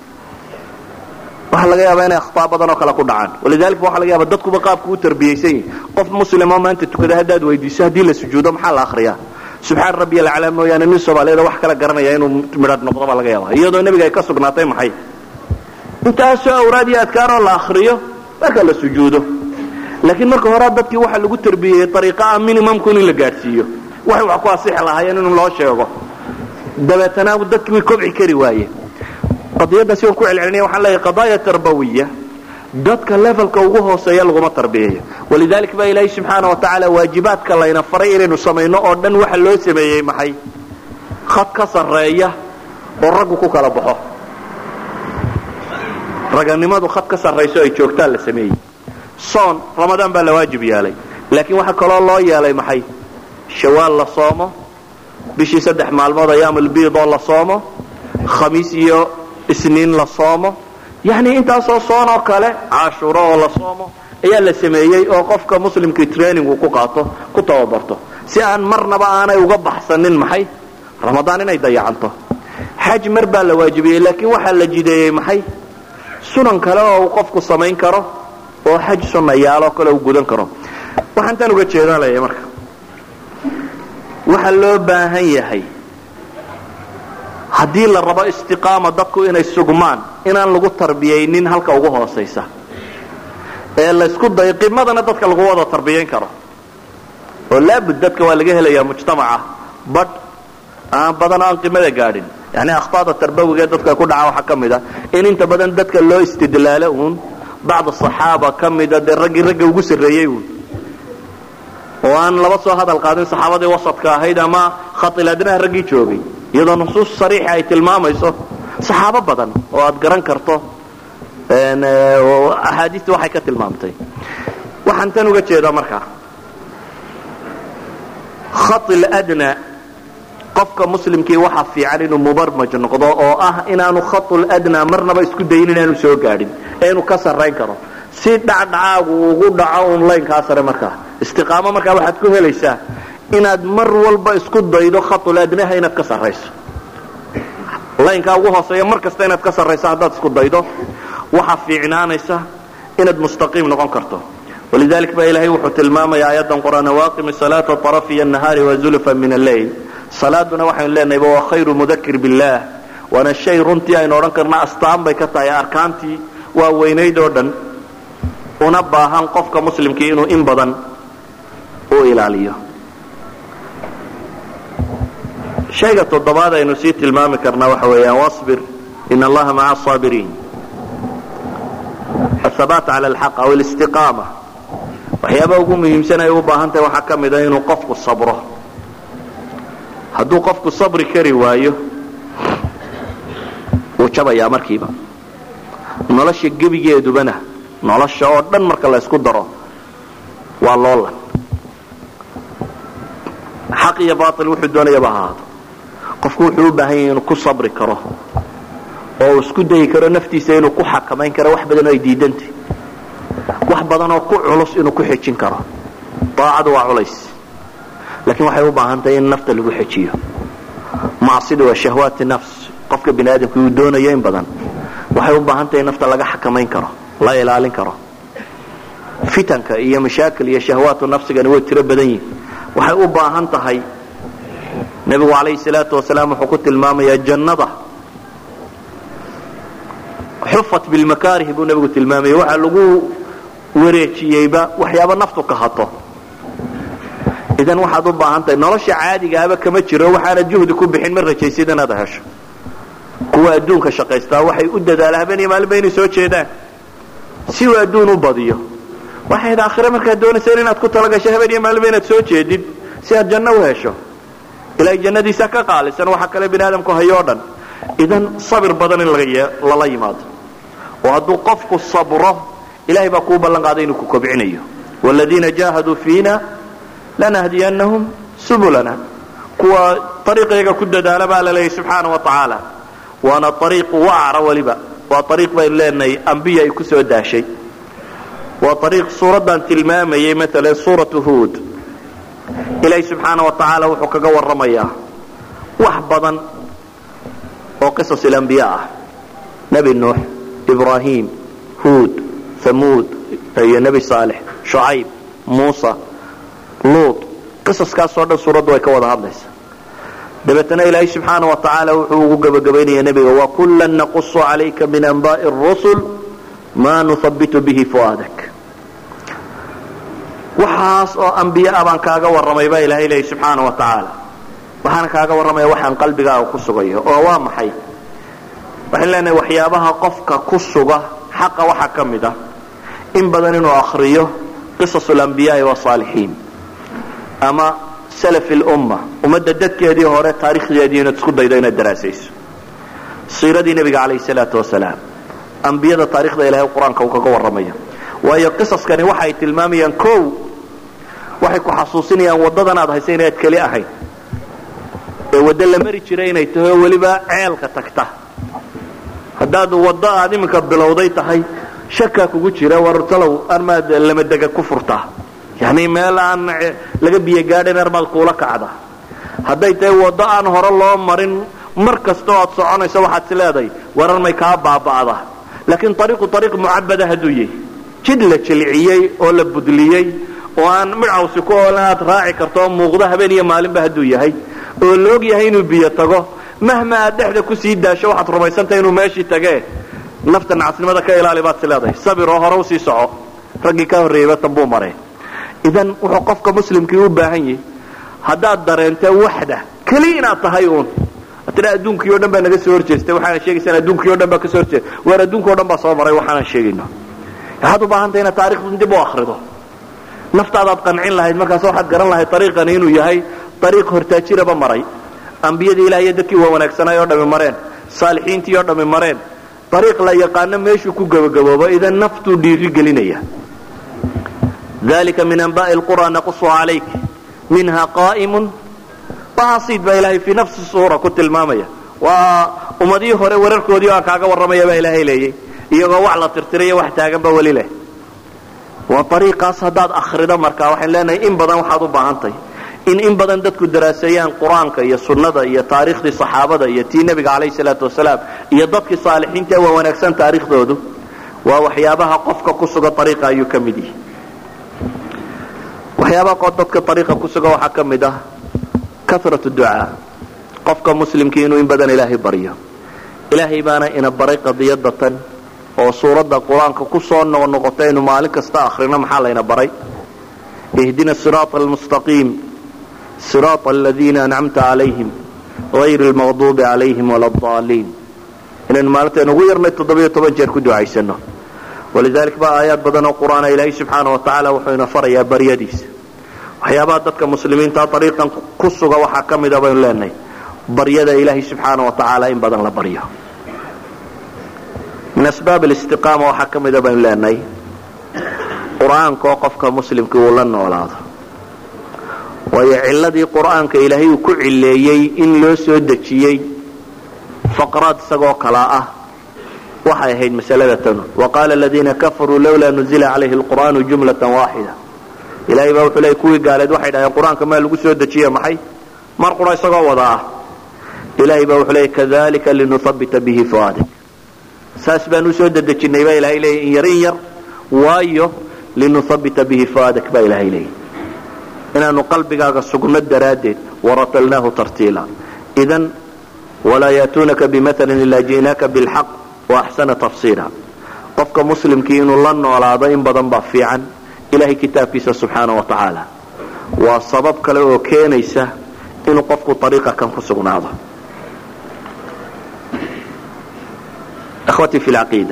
Speaker 2: waxaa laga yaabaa inay akhtaa badan oo kale ku dhacaan walidalika waxa laga yaaba dadkuba qaabku u tarbiyaysan yihin qof muslimo maanta tukada haddaad weydiiso haddii la sujuudo maxaa la akhriyaa subxaan rabbi alcalaa mooyaane nin soomaaliyeed wax kala garanaya inuu midhadh noqdo baa laga yaaba iyadoo nebiga ay ka sugnaatay maxay intaasoo awraad iyo adkaaroo la akriyo marka la sujuudo laakiin marka horea dadkii waxaa lagu tarbiyeyey ariiqaa minimumku in la gaadhsiiyo waxay wax ku asixi lahaayeen in loo sheego dabeetana dadkii way kobci kari waayeen qadiyaddaasi waan ku celcelinaya waxaan leeyahay qadaaya tarbawiya dadka levelka ugu hooseeya laguma tarbiyayo walidalik baa ilaahay subxaana wa tacaala waajibaadka layna faray inaynu samayno oo dhan waxa loo sameeyey maxay khad ka sarreeya oo raggu ku kala baxo raganimadu khad ka sarrayso ay joogtaan la sameeyey soon ramadaan baa la waajib yeelay laakiin waxaa kaloo loo yeelay maxay shawaal la soomo bishii saddex maalmood ayaamulbiidoo la soomo khamiis iyo isniin la soomo yacni intaasoo soon oo kale cashuuro oo la soomo ayaa la sameeyey oo qofka muslimkii training uu ku qaato ku tababarto si aan marnaba aanay uga baxsanin maxay ramadaan inay dayacanto xaj mar baa la waajibiyey laakiin waxaa la jideeyey maxay sunan kale oo uu qofku samayn karo oo xaj sunnayaaloo kale uu gudan karo waxaan tan uga jeedanaya marka waxaa loo baahan yahay haddii la rabo istiqaama dadku inay sugmaan inaan lagu tarbiyaynin halka ugu hoosaysa ee laysku dayo qimadana dadka lagu wada tarbiyayn karo oo laabud dadka waa laga helayaa mujtamaca badh aan badan aan qimada gaadhin yani akhطaada tarbawiga ee dadka ku dhaca waxaa ka mid a in inta badan dadka loo istidlaalo uun bacd صaxaaba ka mida dee raggii ragga ugu sarreeyey uun oo aan laba soo hadal qaadin saxaabadii wasadka ahayd ama khailadnaha raggii joogay iyadoo nusuus sariixa ay tilmaamayso saxaabo badan oo aad garan karto axaadiista waxay ka tilmaamtay waxaan tan uga jeedaa markaa khail adna qofka muslimkii waxaa fiican inuu mubarmaj noqdo oo ah inaanu khaul adna marnaba isku dayin inaanu soo gaadhin ee inuu ka sarrayn karo si dhacdhacaagu ugu dhaco un laynkaa sare markaa istiqaamo markaa waxaad ku helaysaa inaad mar walba isku daydo khaul adnaha inaad ka sarrayso laynkaa ugu hooseeya mar kasta inaad ka sarrayso haddaad isku daydo waxaa fiicnaanaysa inaad mustaqiim noqon karto walidalik ba ilaahay wuxuu tilmaamaya aayaddan qur'aan waaqimi salaata طarafiya الnahaari wazulfa min alleyl salaaduna waxaynu leenahayba waa khayru mudakir biاllah waana shay runtii aynu odhan karna astaan bay ka tahay arkaantii waa weynayd oo dhan una baahan qofka muslimkii inuu in badan u ilaaliyo shayga toddobaad aynu sii tilmaami karnaa waxa weeyaan wاصbir in allaha maca الصaabiriin ahabaat cala alxaq aw alistiqaama waxyaabaa ugu muhiimsan ay u baahan tahay waxaa ka mid a inuu qofku sabro hadduu qofku sabri kari waayo wuu jabayaa markiiba nolosha gebigeedubana nolosha oo dhan marka la ysku daro waa loolan xaq iyo baail wuxuu doonayaba ahaado qofku wuxuu u baahan yahay inuu ku sabri karo oo uu isku dayi karo naftiisa inuu ku xakamayn karo wax badan oo ay diidantay wax badan oo ku culus inuu ku xejin karo daacadu waa culays laakiin waxay u baahan tahay in nafta lagu xejiyo macsida waa shahwaati nafs qofka bini aadamka uu doonayo in badan waxay u baahan tahay in nafta laga xakamayn karo la ilaalin karo fitanka iyo mashaakil iyo shahwaatu nafsigani way tiro badan yihin waxay u baahan tahay nebigu calayhi salaatu wasalaam wuxuu ku tilmaamayaa jannada xufat bilmakaarih buu nebigu tilmaamaya waxaa lagu wareejiyeyba waxyaaba naftu ka hato idan waxaad u baahan tahay nolosha caadigaaba kama jiro waxaana juhdi ku bixin ma rajaysid inaad hesho kuwa adduunka shaqaystaa waxay u dadaalaan habeen maalinba inay soo jeedaan si uu adduun u badiyo waxayd aakhire markaad doonayseen inaad ku talagasho habeen iyo maalinba inaad soo jeedid si aad janno u hesho ilaahay jannadiisa ka qaalisan waxa kale bini aadamku hayo o dhan idan sabir badan in lala yimaado oo hadduu qofku sabro ilahay baa kuu ballan qaaday inuu ku kobcinayo wladiina jaahaduu fiina lanahdiyannahum subulana kuwa ariiqayga ku dadaala baa la leeyahy subxaana wa tacaala waana ariiq wacra weliba waa ariiq baynu leenahay ambiya ay ku soo daashay waa ariiq suuraddan tilmaamayay maalan suuratu huod ilaahay subxaana wa tacaala wuxuu kaga warramayaa wax badan oo qisas ilambiya ah nebi nuux ibraahim huod hamuud iyo nebi saalex shucayb muusa luut qisaskaasoo dhan suuraddu way ka wada hadlaysaa dabeetana ilaahay subxaana wa tacaala wuxuu ugu gebagabaynaya nebiga wakullan naqusu calayka min anba'i rusul maa nuhabitu bihi fu'aadak waxaas oo ambiye a baan kaaga warramay baa ilaahay leeyay subxaana wa tacaala waxaana kaaga warramaya waxaan qalbigaaga ku sugayo oo waa maxay waxaan leenahay waxyaabaha qofka ku suga xaqa waxaa ka mid ah in badan inuu akriyo qisas alambiyaai wasaalixiin ama salaf lumma ummadda dadkeedii hore taarikhdeedii inaad isku daydo inaad daraasayso siiradii nebiga calayhi salaatu wasalaam ambiyada taarikhda ilahay qur-aanka uu kaga warramaya waayo qisaskani waxa ay tilmaamayaan kow waxay ku xasuusinayaan waddadan aad haysa inaad keli ahayn ee waddo la mari jiray inay tahay oo weliba ceelka tagta haddaad waddo aad iminka bilowday tahay shakaa kugu jira wartalow armaad lamadega ku furtaa yani meel aan laga biyo gaadhayn armaad kuula kacda hadday tahay waddo aan hore loo marin mar kastoo aad soconayso waxaad is leedahay warar may kaa baaba'da laakiin ariiqu ariiq mucabada hadduu yahay jid la jilciyey oo la budliyey oo aan midcawsi ku oolan aad raaci karto oo muuqdo habeen iyo maalinba hadduu yahay oo la og yahay inuu biyo tago mahma aad dhexda kusii daasho waxaad rumaysantahay inuu meeshii tagee nafta nacasnimada ka ilaali baad is leedahay sabir oo hore usii soco raggii ka horreeyeyba tanbuu maray idan wuxuu qofka muslimkii u baahan yahay haddaad dareento waxda keli inaad tahay uun tira adduunkii o dhan baa naga soo horjeestay waxaana sheegaysaan adduunkii o dhan baa ka soo horjeesta waar adduunka o dhan baa soo maray waxaanan sheegayno waxaad u baahan tahay inaad taarikhdan dib u akrido naftaadaad qancin lahayd markaas waxaad garan lahayd ariiqani inuu yahay ariiq hortaajiraba maray ambiyadii ilaah iyo dadkii waa wanaagsanay oo dhami mareen saalixiintii oo dhami mareen ariiq la yaqaano meeshuu ku gebagaboobo idan naftuu dhiiri gelinaya dalika min anba'i lqura naqusu calayk minha qa'imun baasiid baa ilaahay fii nafsi suura ku tilmaamaya waa ummadihii hore wararkoodii aan kaaga warramaya baa ilaahay leeyay iyagoo wax la tirtirayo wax taaganba weli leh waa ariiqaas haddaad akhrido markaa waxaan leenahay in badan waxaad u baahantahay in in badan dadku daraaseeyaan qur-aanka iyo sunnada iyo taariikhdii saxaabada iyo tii nebiga calayhi salaatu wasalaam iyo dadkii saalixiinta waa wanaagsan taariikhdoodu waa waxyaabaha qofka ku suga ariiqa ayuu ka mid yihi waxyaabaha dadka ariiqa ku suga waxaa ka mid ah karatu ducaa qofka muslimkii inuu in badan ilaahay baryo ilaahay baana ina baray qadiyada tan oo suuradda qur-aanka ku soo noqnoqota aynu maalin kasta akhrino maxaa layna baray ihdina siraata almustaqiim siraata aladiina ancamta calayhim hayri lmaqduubi calayhim wala addaaliin inaynu maalintayn ugu yarnay toddobiyo toban jeer ku ducaysano walidalik ba aayaad badan oo qur-aana ilaahay subxaana wa tacaala wuxuu ina farayaa baryadiisa waxyaabaha dadka muslimiinta ariiqan ku suga waxaa ka mida baynu leenahay baryada ilaahay subxaana wa tacaala in badan la baryo min asbaab alistiqaama waxaa ka mida baynu leenahay qur-aanka oo qofka muslimka uu la noolaado waayo ciladii qur-aanka ilaahay uu ku cileeyey in loo soo dejiyey faqraad isagoo kalaa ah waxay ahayd masalada tanu waqaala aladiina kafaruu lawlaa nuzila calayhi alqur'aanu jumlatan waaxida ilahay baa wuxuu leey kuwii gaaleed waxay dhaheen qur-aanka maa lagu soo dejiye maxay mar qura isagoo wada ah ilahay baa wuxuu leey kadalika linuhabita bihi fuaadik saas baan usoo dedejinay baa ilahay leeyay in yar in yar waayo linuhabita bihi fuaadak baa ilahay leeyay inaanu qalbigaaga sugno daraaddeed waratalnaahu tartiila idan walaa yaatuunaka bimatalin ilaa ji'naaka bilxaq waaxsana tafsiira qofka muslimkii inuu la noolaado in badan baa fiican ilahay kitaabkiisa subxaana wa tacaala waa sabab kale oo keenaysa inuu qofku ariiqa kan ku sugnaado akhwatii fi lcaqiida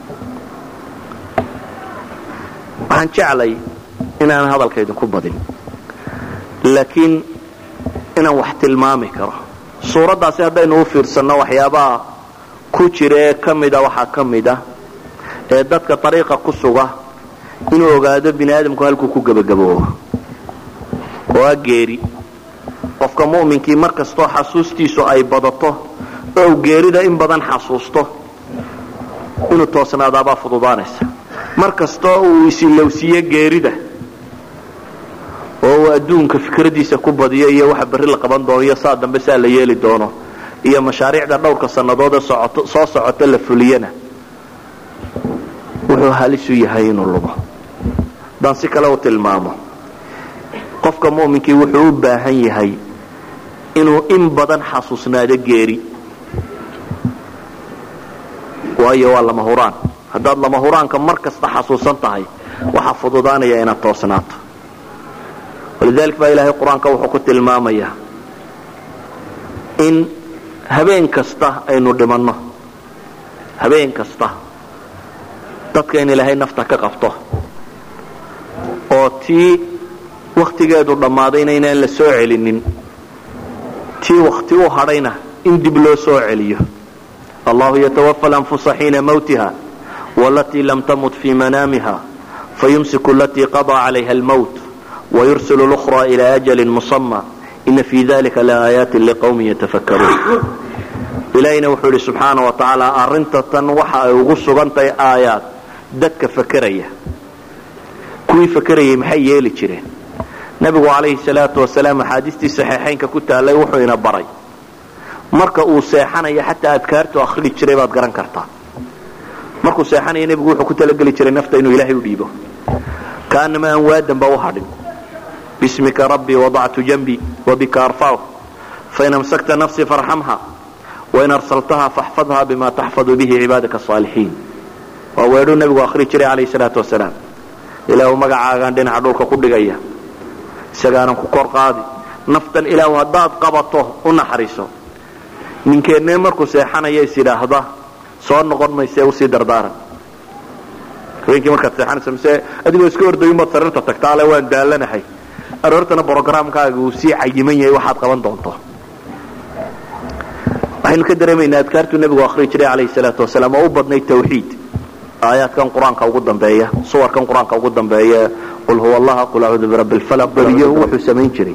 Speaker 2: waxaan jeclay inaan hadalka idinku badin laakiin inaan wax tilmaami karo suuraddaasi haddaynu u fiirsanno waxyaabaha ku jira ee ka mida waxaa ka mid ah ee dadka ariiqa ku suga inuu ogaado bini aadamku halkuu ku gebagaboobo oo a geeri qofka mu'minkii mar kastoo xasuustiisu ay badato oo geerida in badan xasuusto inuu toosnaadaabaa fududaanaysa mar kastoo uu isilowsiiyo geerida oo uu adduunka fikradiisa ku badiyo iyo waxa berri la qaban doono iyo saa dambe saa la yeeli doono iyo mashaariicda dhowrka sannadoodee soo socota la fuliyana wuxuu halisu yahay inuu lumo haddaan si kale u tilmaamo qofka mu'minkii wuxuu u baahan yahay inuu in badan xasuusnaado geeri waayo waa lama huraan haddaad lama huraanka mar kasta xasuusan tahay waxaa fududaanaya inaad toosnaato walidalik baa ilaahay qur-aanka wuxuu ku tilmaamayaa in habeen kasta aynu dhimanno habeen kasta dadka in ilaahay nafta ka qabto oo tii wakhtigeedu dhammaadayna inaan la soo celinin tii wakhti u hadhayna in dib loo soo celiyo allahu yatawafa alanfusa xiina mawtiha walatii lam tamut fii manaamiha fayumsiku alatii qadaa calayha almowt wayursil lأkhra ilى ajali musama ina fi dalika laaayaati liqwmi yatafakkaruun ilaahayna wuxuu idhi subxaana wa tacaala arrinta tan waxa ay ugu sugantahay aayaad dadka fakeraya kuwii fakerayay maxay yeeli jireen nebigu calayhi salaatu wasalaam axaadiistii saxiixaynka ku taallay wuxuu ina baray marka uu seexanayo xataa adkaartu akhrii jiray baad garan kartaa markuu seexanayo nebigu wuxuu ku talageli jiray nafta inuu ilaahay u dhiibo kaanama aan waadanba u hadhin bismika rabbii wadactu janbii wabika arfacu fain amsakta nafsii farxamha wain arsaltaha faxfadha bima taxfadu bihi cibaadaka asaalixiin waa weedhuu nebigu akhrii jiray calayhi salaatu wasalaam ilaahu magacaagaan dhinaca dhulka ku dhigaya isagaanan ku kor qaadi naftan ilaahu haddaad qabato u naxariiso ninkeennee markuu seexanaya is yidhaahda soo noqon mayse usii dardaaran habeenkii markaad seexanayso mise adigoo iska ordayunbaad sariirta tagta ale waan daalanahay aroortana brogramkaaga uu sii cayiman yahay waxaad qaban doonto waxaynu ka dareemaynaa adkaartuu nebigu akhrii jiray calayhi salaatu wasalaam oo u badnay tawxiid aayaadkan qur-aanka ugu dambeeya suwarkan qur-aanka ugu dambeeya qul huwa allaha qul acuudu birabbi lfalaq badiyo wuxuu samayn jiray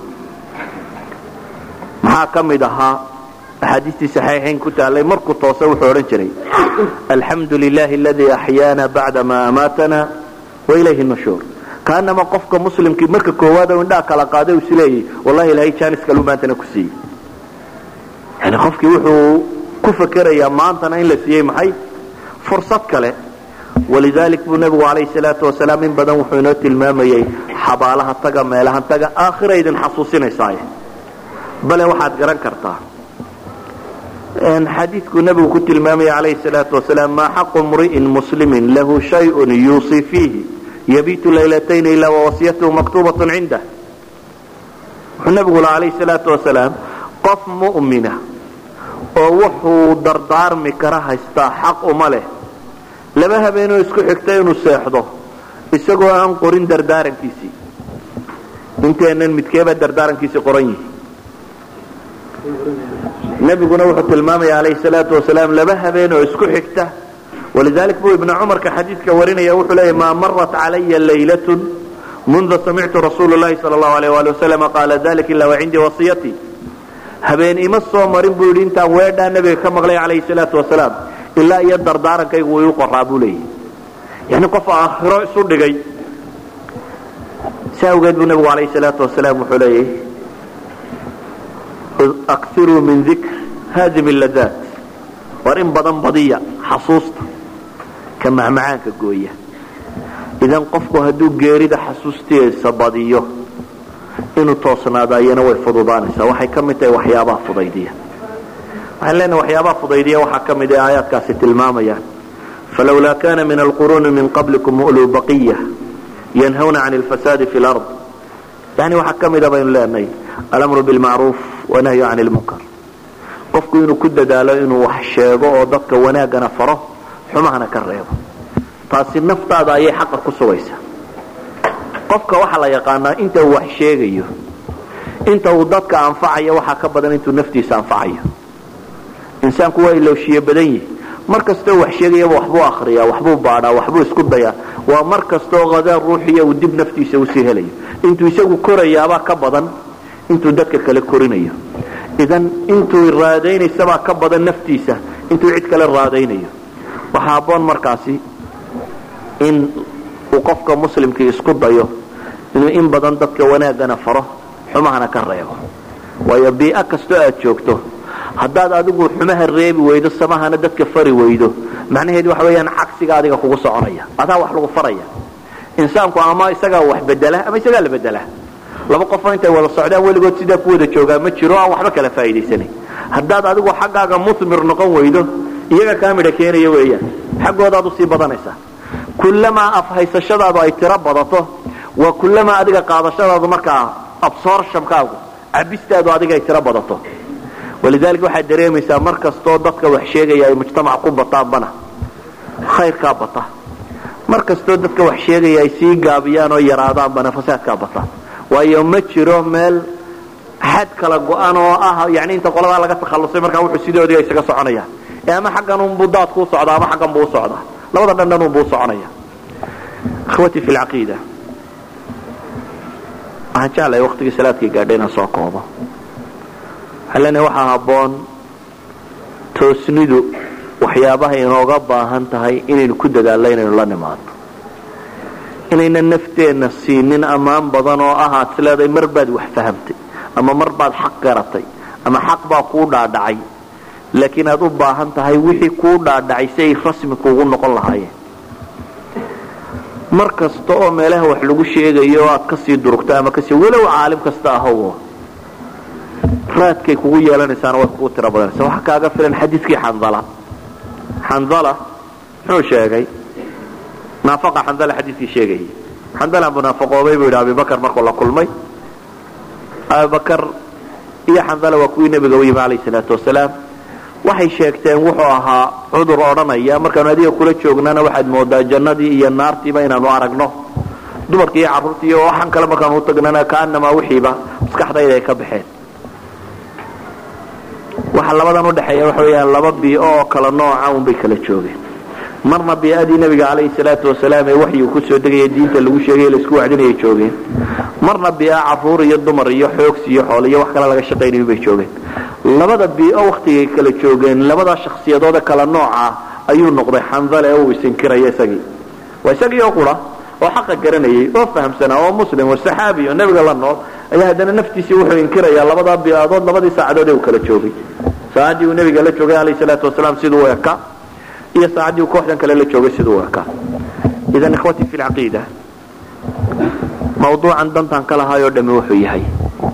Speaker 2: maxaa ka mid ahaa axaadiistii saxiixayn ku taallay markuu toose wuxuu odhan jiray alxamdu lilahi aladii axyaana bacda ma amaatana wailayhi nushuur kaanama qofka muslimkii marka koowaad oo indhaa kala qaaday is leeyay wallahi ilahay jaanis kaluu maantana ku siiyey yani qofkii wuxuu ku fakerayaa maantana in la siiyey maxay fursad kale walidalik buu nebigu calayhi salaatu wasalaam in badan wuxuu inoo tilmaamayey xabaalaha taga meelahan taga aakhira idin xasuusinaysaaye bale waxaad garan kartaa xadiidkuu nebigu ku tilmaamaya calayhi salaatu wasalaam maa xaqu mri'in muslimin lahu shayun yuusii fiihi yabiitu laylatayn ilaa wawasiyatuhu maktuubatun cindah wuxuu nebigu laha calayhi salaatu wasalaam qof mu'mina oo wuxuu dardaarmi kara haystaa xaq uma leh laba habeenoo isku xigta inuu seexdo isagoo aan qorin dardaarankiisii inteennan midkeebaa dardaarankiisii qoran yihi nebiguna wuxuu tilmaamaya calayhi salaatu wasalaam laba habeen oo isku xigta walidalik buu ibna cumarka xadiidka warinaya wuxuu leeyahy maa marat calaya laylatun munda samictu rasuulu llahi sala allahu alayh waali wasalama qaala dalik ilaa wa cindii wasiyatii habeen ima soo marin buu yidhi intaan weedhaa nebiga ka maqlay calayhi salaatu wasalaam ilaa iyo dardaarankaygu wuu iu qoraa buu leeyahy yani qof aakhiro isu dhigay si awgeed buu nebigu calayhi salaatu wasalaam wuxuu leeyahy akiruu min dikr haadimi ladaat war in badan badiya xasuusta ka macmacaanka gooya idan qofku hadduu geerida xasuustiisa badiyo inuu toosnaado ayana way fududaanaysaa waxay ka mid tahay waxyaabaha fudaydiya waxaan leenahay waxyaabaha fudaydiya waxaa ka mid ah aayaadkaasi tilmaamayaan falawlaa kana min alquruuni min qablikum uluu baqiya yanhawna can alfasaadi fi lard yani waxaa ka mida baynu leenahay alamru bilmacruuf wanahyu can lmunkar qofku inuu ku dadaalo inuu wax sheego oo dadka wanaagana faro xumahana ka reebo taasi naftaada ayay xaqa ku sugaysaa qofka waxaa la yaqaanaa inta uu wax sheegayo inta uu dadka anfacayo waxaa ka badan intuu naftiisa anfacayo insaanku waa ilowshiye badan yihi mar kastoo wax sheegayaba waxbuu akriyaa waxbuu baadhaa waxbuu isku dayaa waa mar kastoo qadaan ruuxiya uu dib naftiisa usii helayo intuu isagu korayaabaa ka badan intuu dadka kale korinayo idan intuu raadaynaysabaa ka badan naftiisa intuu cid kale raadaynayo waxaa aboon markaasi in uu qofka muslimkii isku dayo inuu in badan dadka wanaagana faro xumahana ka reebo waayo bii'o kastoo aad joogto haddaad adigu xumaha reebi weydo samahana dadka fari weydo macnaheedu waxa weeyaan cagsiga adiga kugu soconaya adaa wax lagu faraya insaanku ama isagaa wax bedela ama isagaa la bedela laba qofoo intay wada socdaan weligood sidaa ku wada joogaa ma jiro aan waxba kala faa'iidaysanay haddaad adigu xaggaaga musmir noqon weydo iyaga kaa midha keenaya weeyaan xaggoodaad usii badanaysaa kullamaa afhaysashadaadu ay tiro badato waa kullamaa adiga qaadashadaadu markaa absorptionkaagu cabistaadu adiga ay tiro badato walidaalika waxaad dareemaysaa mar kastoo dadka wax sheegaya ay mujtamac ku bataanbana khayrkaa bata mar kastoo dadka wax sheegaya ay sii gaabiyaan oo yaraadaanbana fasaadkaa bata waayo ma jiro meel xad kala go-an oo ah yani inta qoladaa laga takhallusay markaa wuxuu sidoodii isaga soconayaan ee ama xaggan unbuu daadku u socdaa ama xaggan buu u socdaa labada dhandhan unbuu u soconaya ikhwatii fi lcaqiida waxaan jeclahay waqtigii salaadkii gaadhay inaan soo koobo waxaan leenahay waxaa habboon toosnidu waxyaabaha inooga baahan tahay inaynu ku dadaallo inaynu la nimaadno inaynan nafteenna siinin ammaan badan oo ah aad isleedahay mar baad wax fahamtay ama mar baad xaq garatay ama xaq baa kuu dhaadhacay laakiin aad u baahan tahay wixii kuu dhaadhacay si ay rasmi kuugu noqon lahaayeen mar kasta oo meelaha wax lagu sheegayo oo aad kasii durugto ama kasii walow caalim kasta ahow raadkay kugu yeelanaysaana way kugu tiro badanaysa waxa kaaga filan xadiidkii xandala xandala muxuu sheegay naafaqa xandala xadiidkii sheegayay xandala munaafaqoobay buu yidhi abibakar markuu la kulmay abibakar iyo xandala waa kuwii nebiga u yimi calayhi salaatu wasalaam waxay sheegteen wuxuu ahaa cudur odhanaya markaanu adiga kula joognana waxaad moodaa jannadii iyo naartiiba inaanu aragno dumarkii iyo carruurtii iyo waxaan kale markaanu utagnana kaanamaa wixiiba maskaxdayda ay ka baxeen waxa labadan udhexeeya waxa weeyaan laba bii'o oo kala nooca unbay kala joogeen marna bii'adii nebiga calayhi salaatu wasalaam ee waxyigu kusoo degaya diinta lagu sheegay laisku wacdinayay joogeen marna bii'a carruur iyo dumar iyo xoogsi iyo xoole iyo wax kale laga shaqaynayo bay joogeen labada bii'o waktigay kala joogeen labada shakhsiyadoode kala nooca ayuu noqday xandale ee uu isinkiraya isagii waa isagii oo qura oo xaqa garanayay oo fahamsanaa oo muslim oo saxaabi oo nebiga la nool ayaa haddana naftiisii wuxuu inkirayaa labadaa bii'adood labadii saacadood ee uu kala joogay saacaddii uu nebiga la joogay calayhi salaatu wasalaam siduu u eka iyo saacaddii uu kooxdan kale la joogay siduu u eka idan ikhwatii fi lcaqiida mawduucan dantan ka lahaayoo dhami wuxuu yahay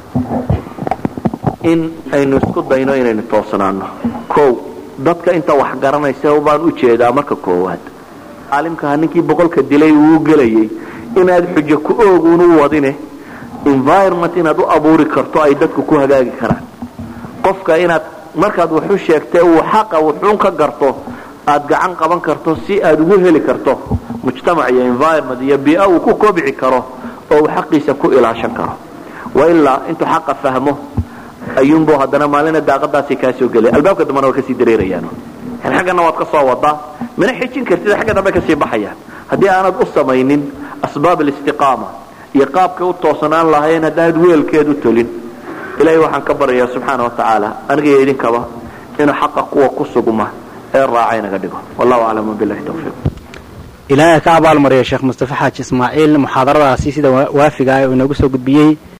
Speaker 2: in aynu isku dayno inaynu toosnaano kow dadka inta wax garanaysa baan u jeedaa marka koowaad caalimkaha ninkii boqolka dilay uu gelayay inaad xujo ku ooguun u wadine environment inaad u abuuri karto ay dadku ku hagaagi karaan qofka inaad markaad waxu sheegtee uu xaqa wuxuun ka garto aad gacan qaban karto si aad ugu heli karto mujtamac iyo environment iyo biia uu ku kobci karo oo uu xaqiisa ku ilaashan karo wailaa intuu xaqa fahmo ayuunbu haddana maalina daaqadaasi kaa soo gelay albaabka dambana waa kasii dareerayaan yani xaggana waad ka soo wadaa mana xijin kartid xagga dambe kasii baxayaan haddii aanad u samaynin asbaab alistiqaama iyo qaabkay u toosanaan lahayn haddaanad weelkeed u tolin ilaahay waxaan ka baryayaa subxaana wa tacaala aniga iyo idinkaba inuu xaqa kuwa ku sugma ee raaca inaga dhigo wallahu aclam wabilahi tawfiiq
Speaker 1: ilaahay ka abaalmariya sheekh mustafa xaaji ismaaciil muxaadaradaasi sida waafiga ah oo inoogu soo gudbiyey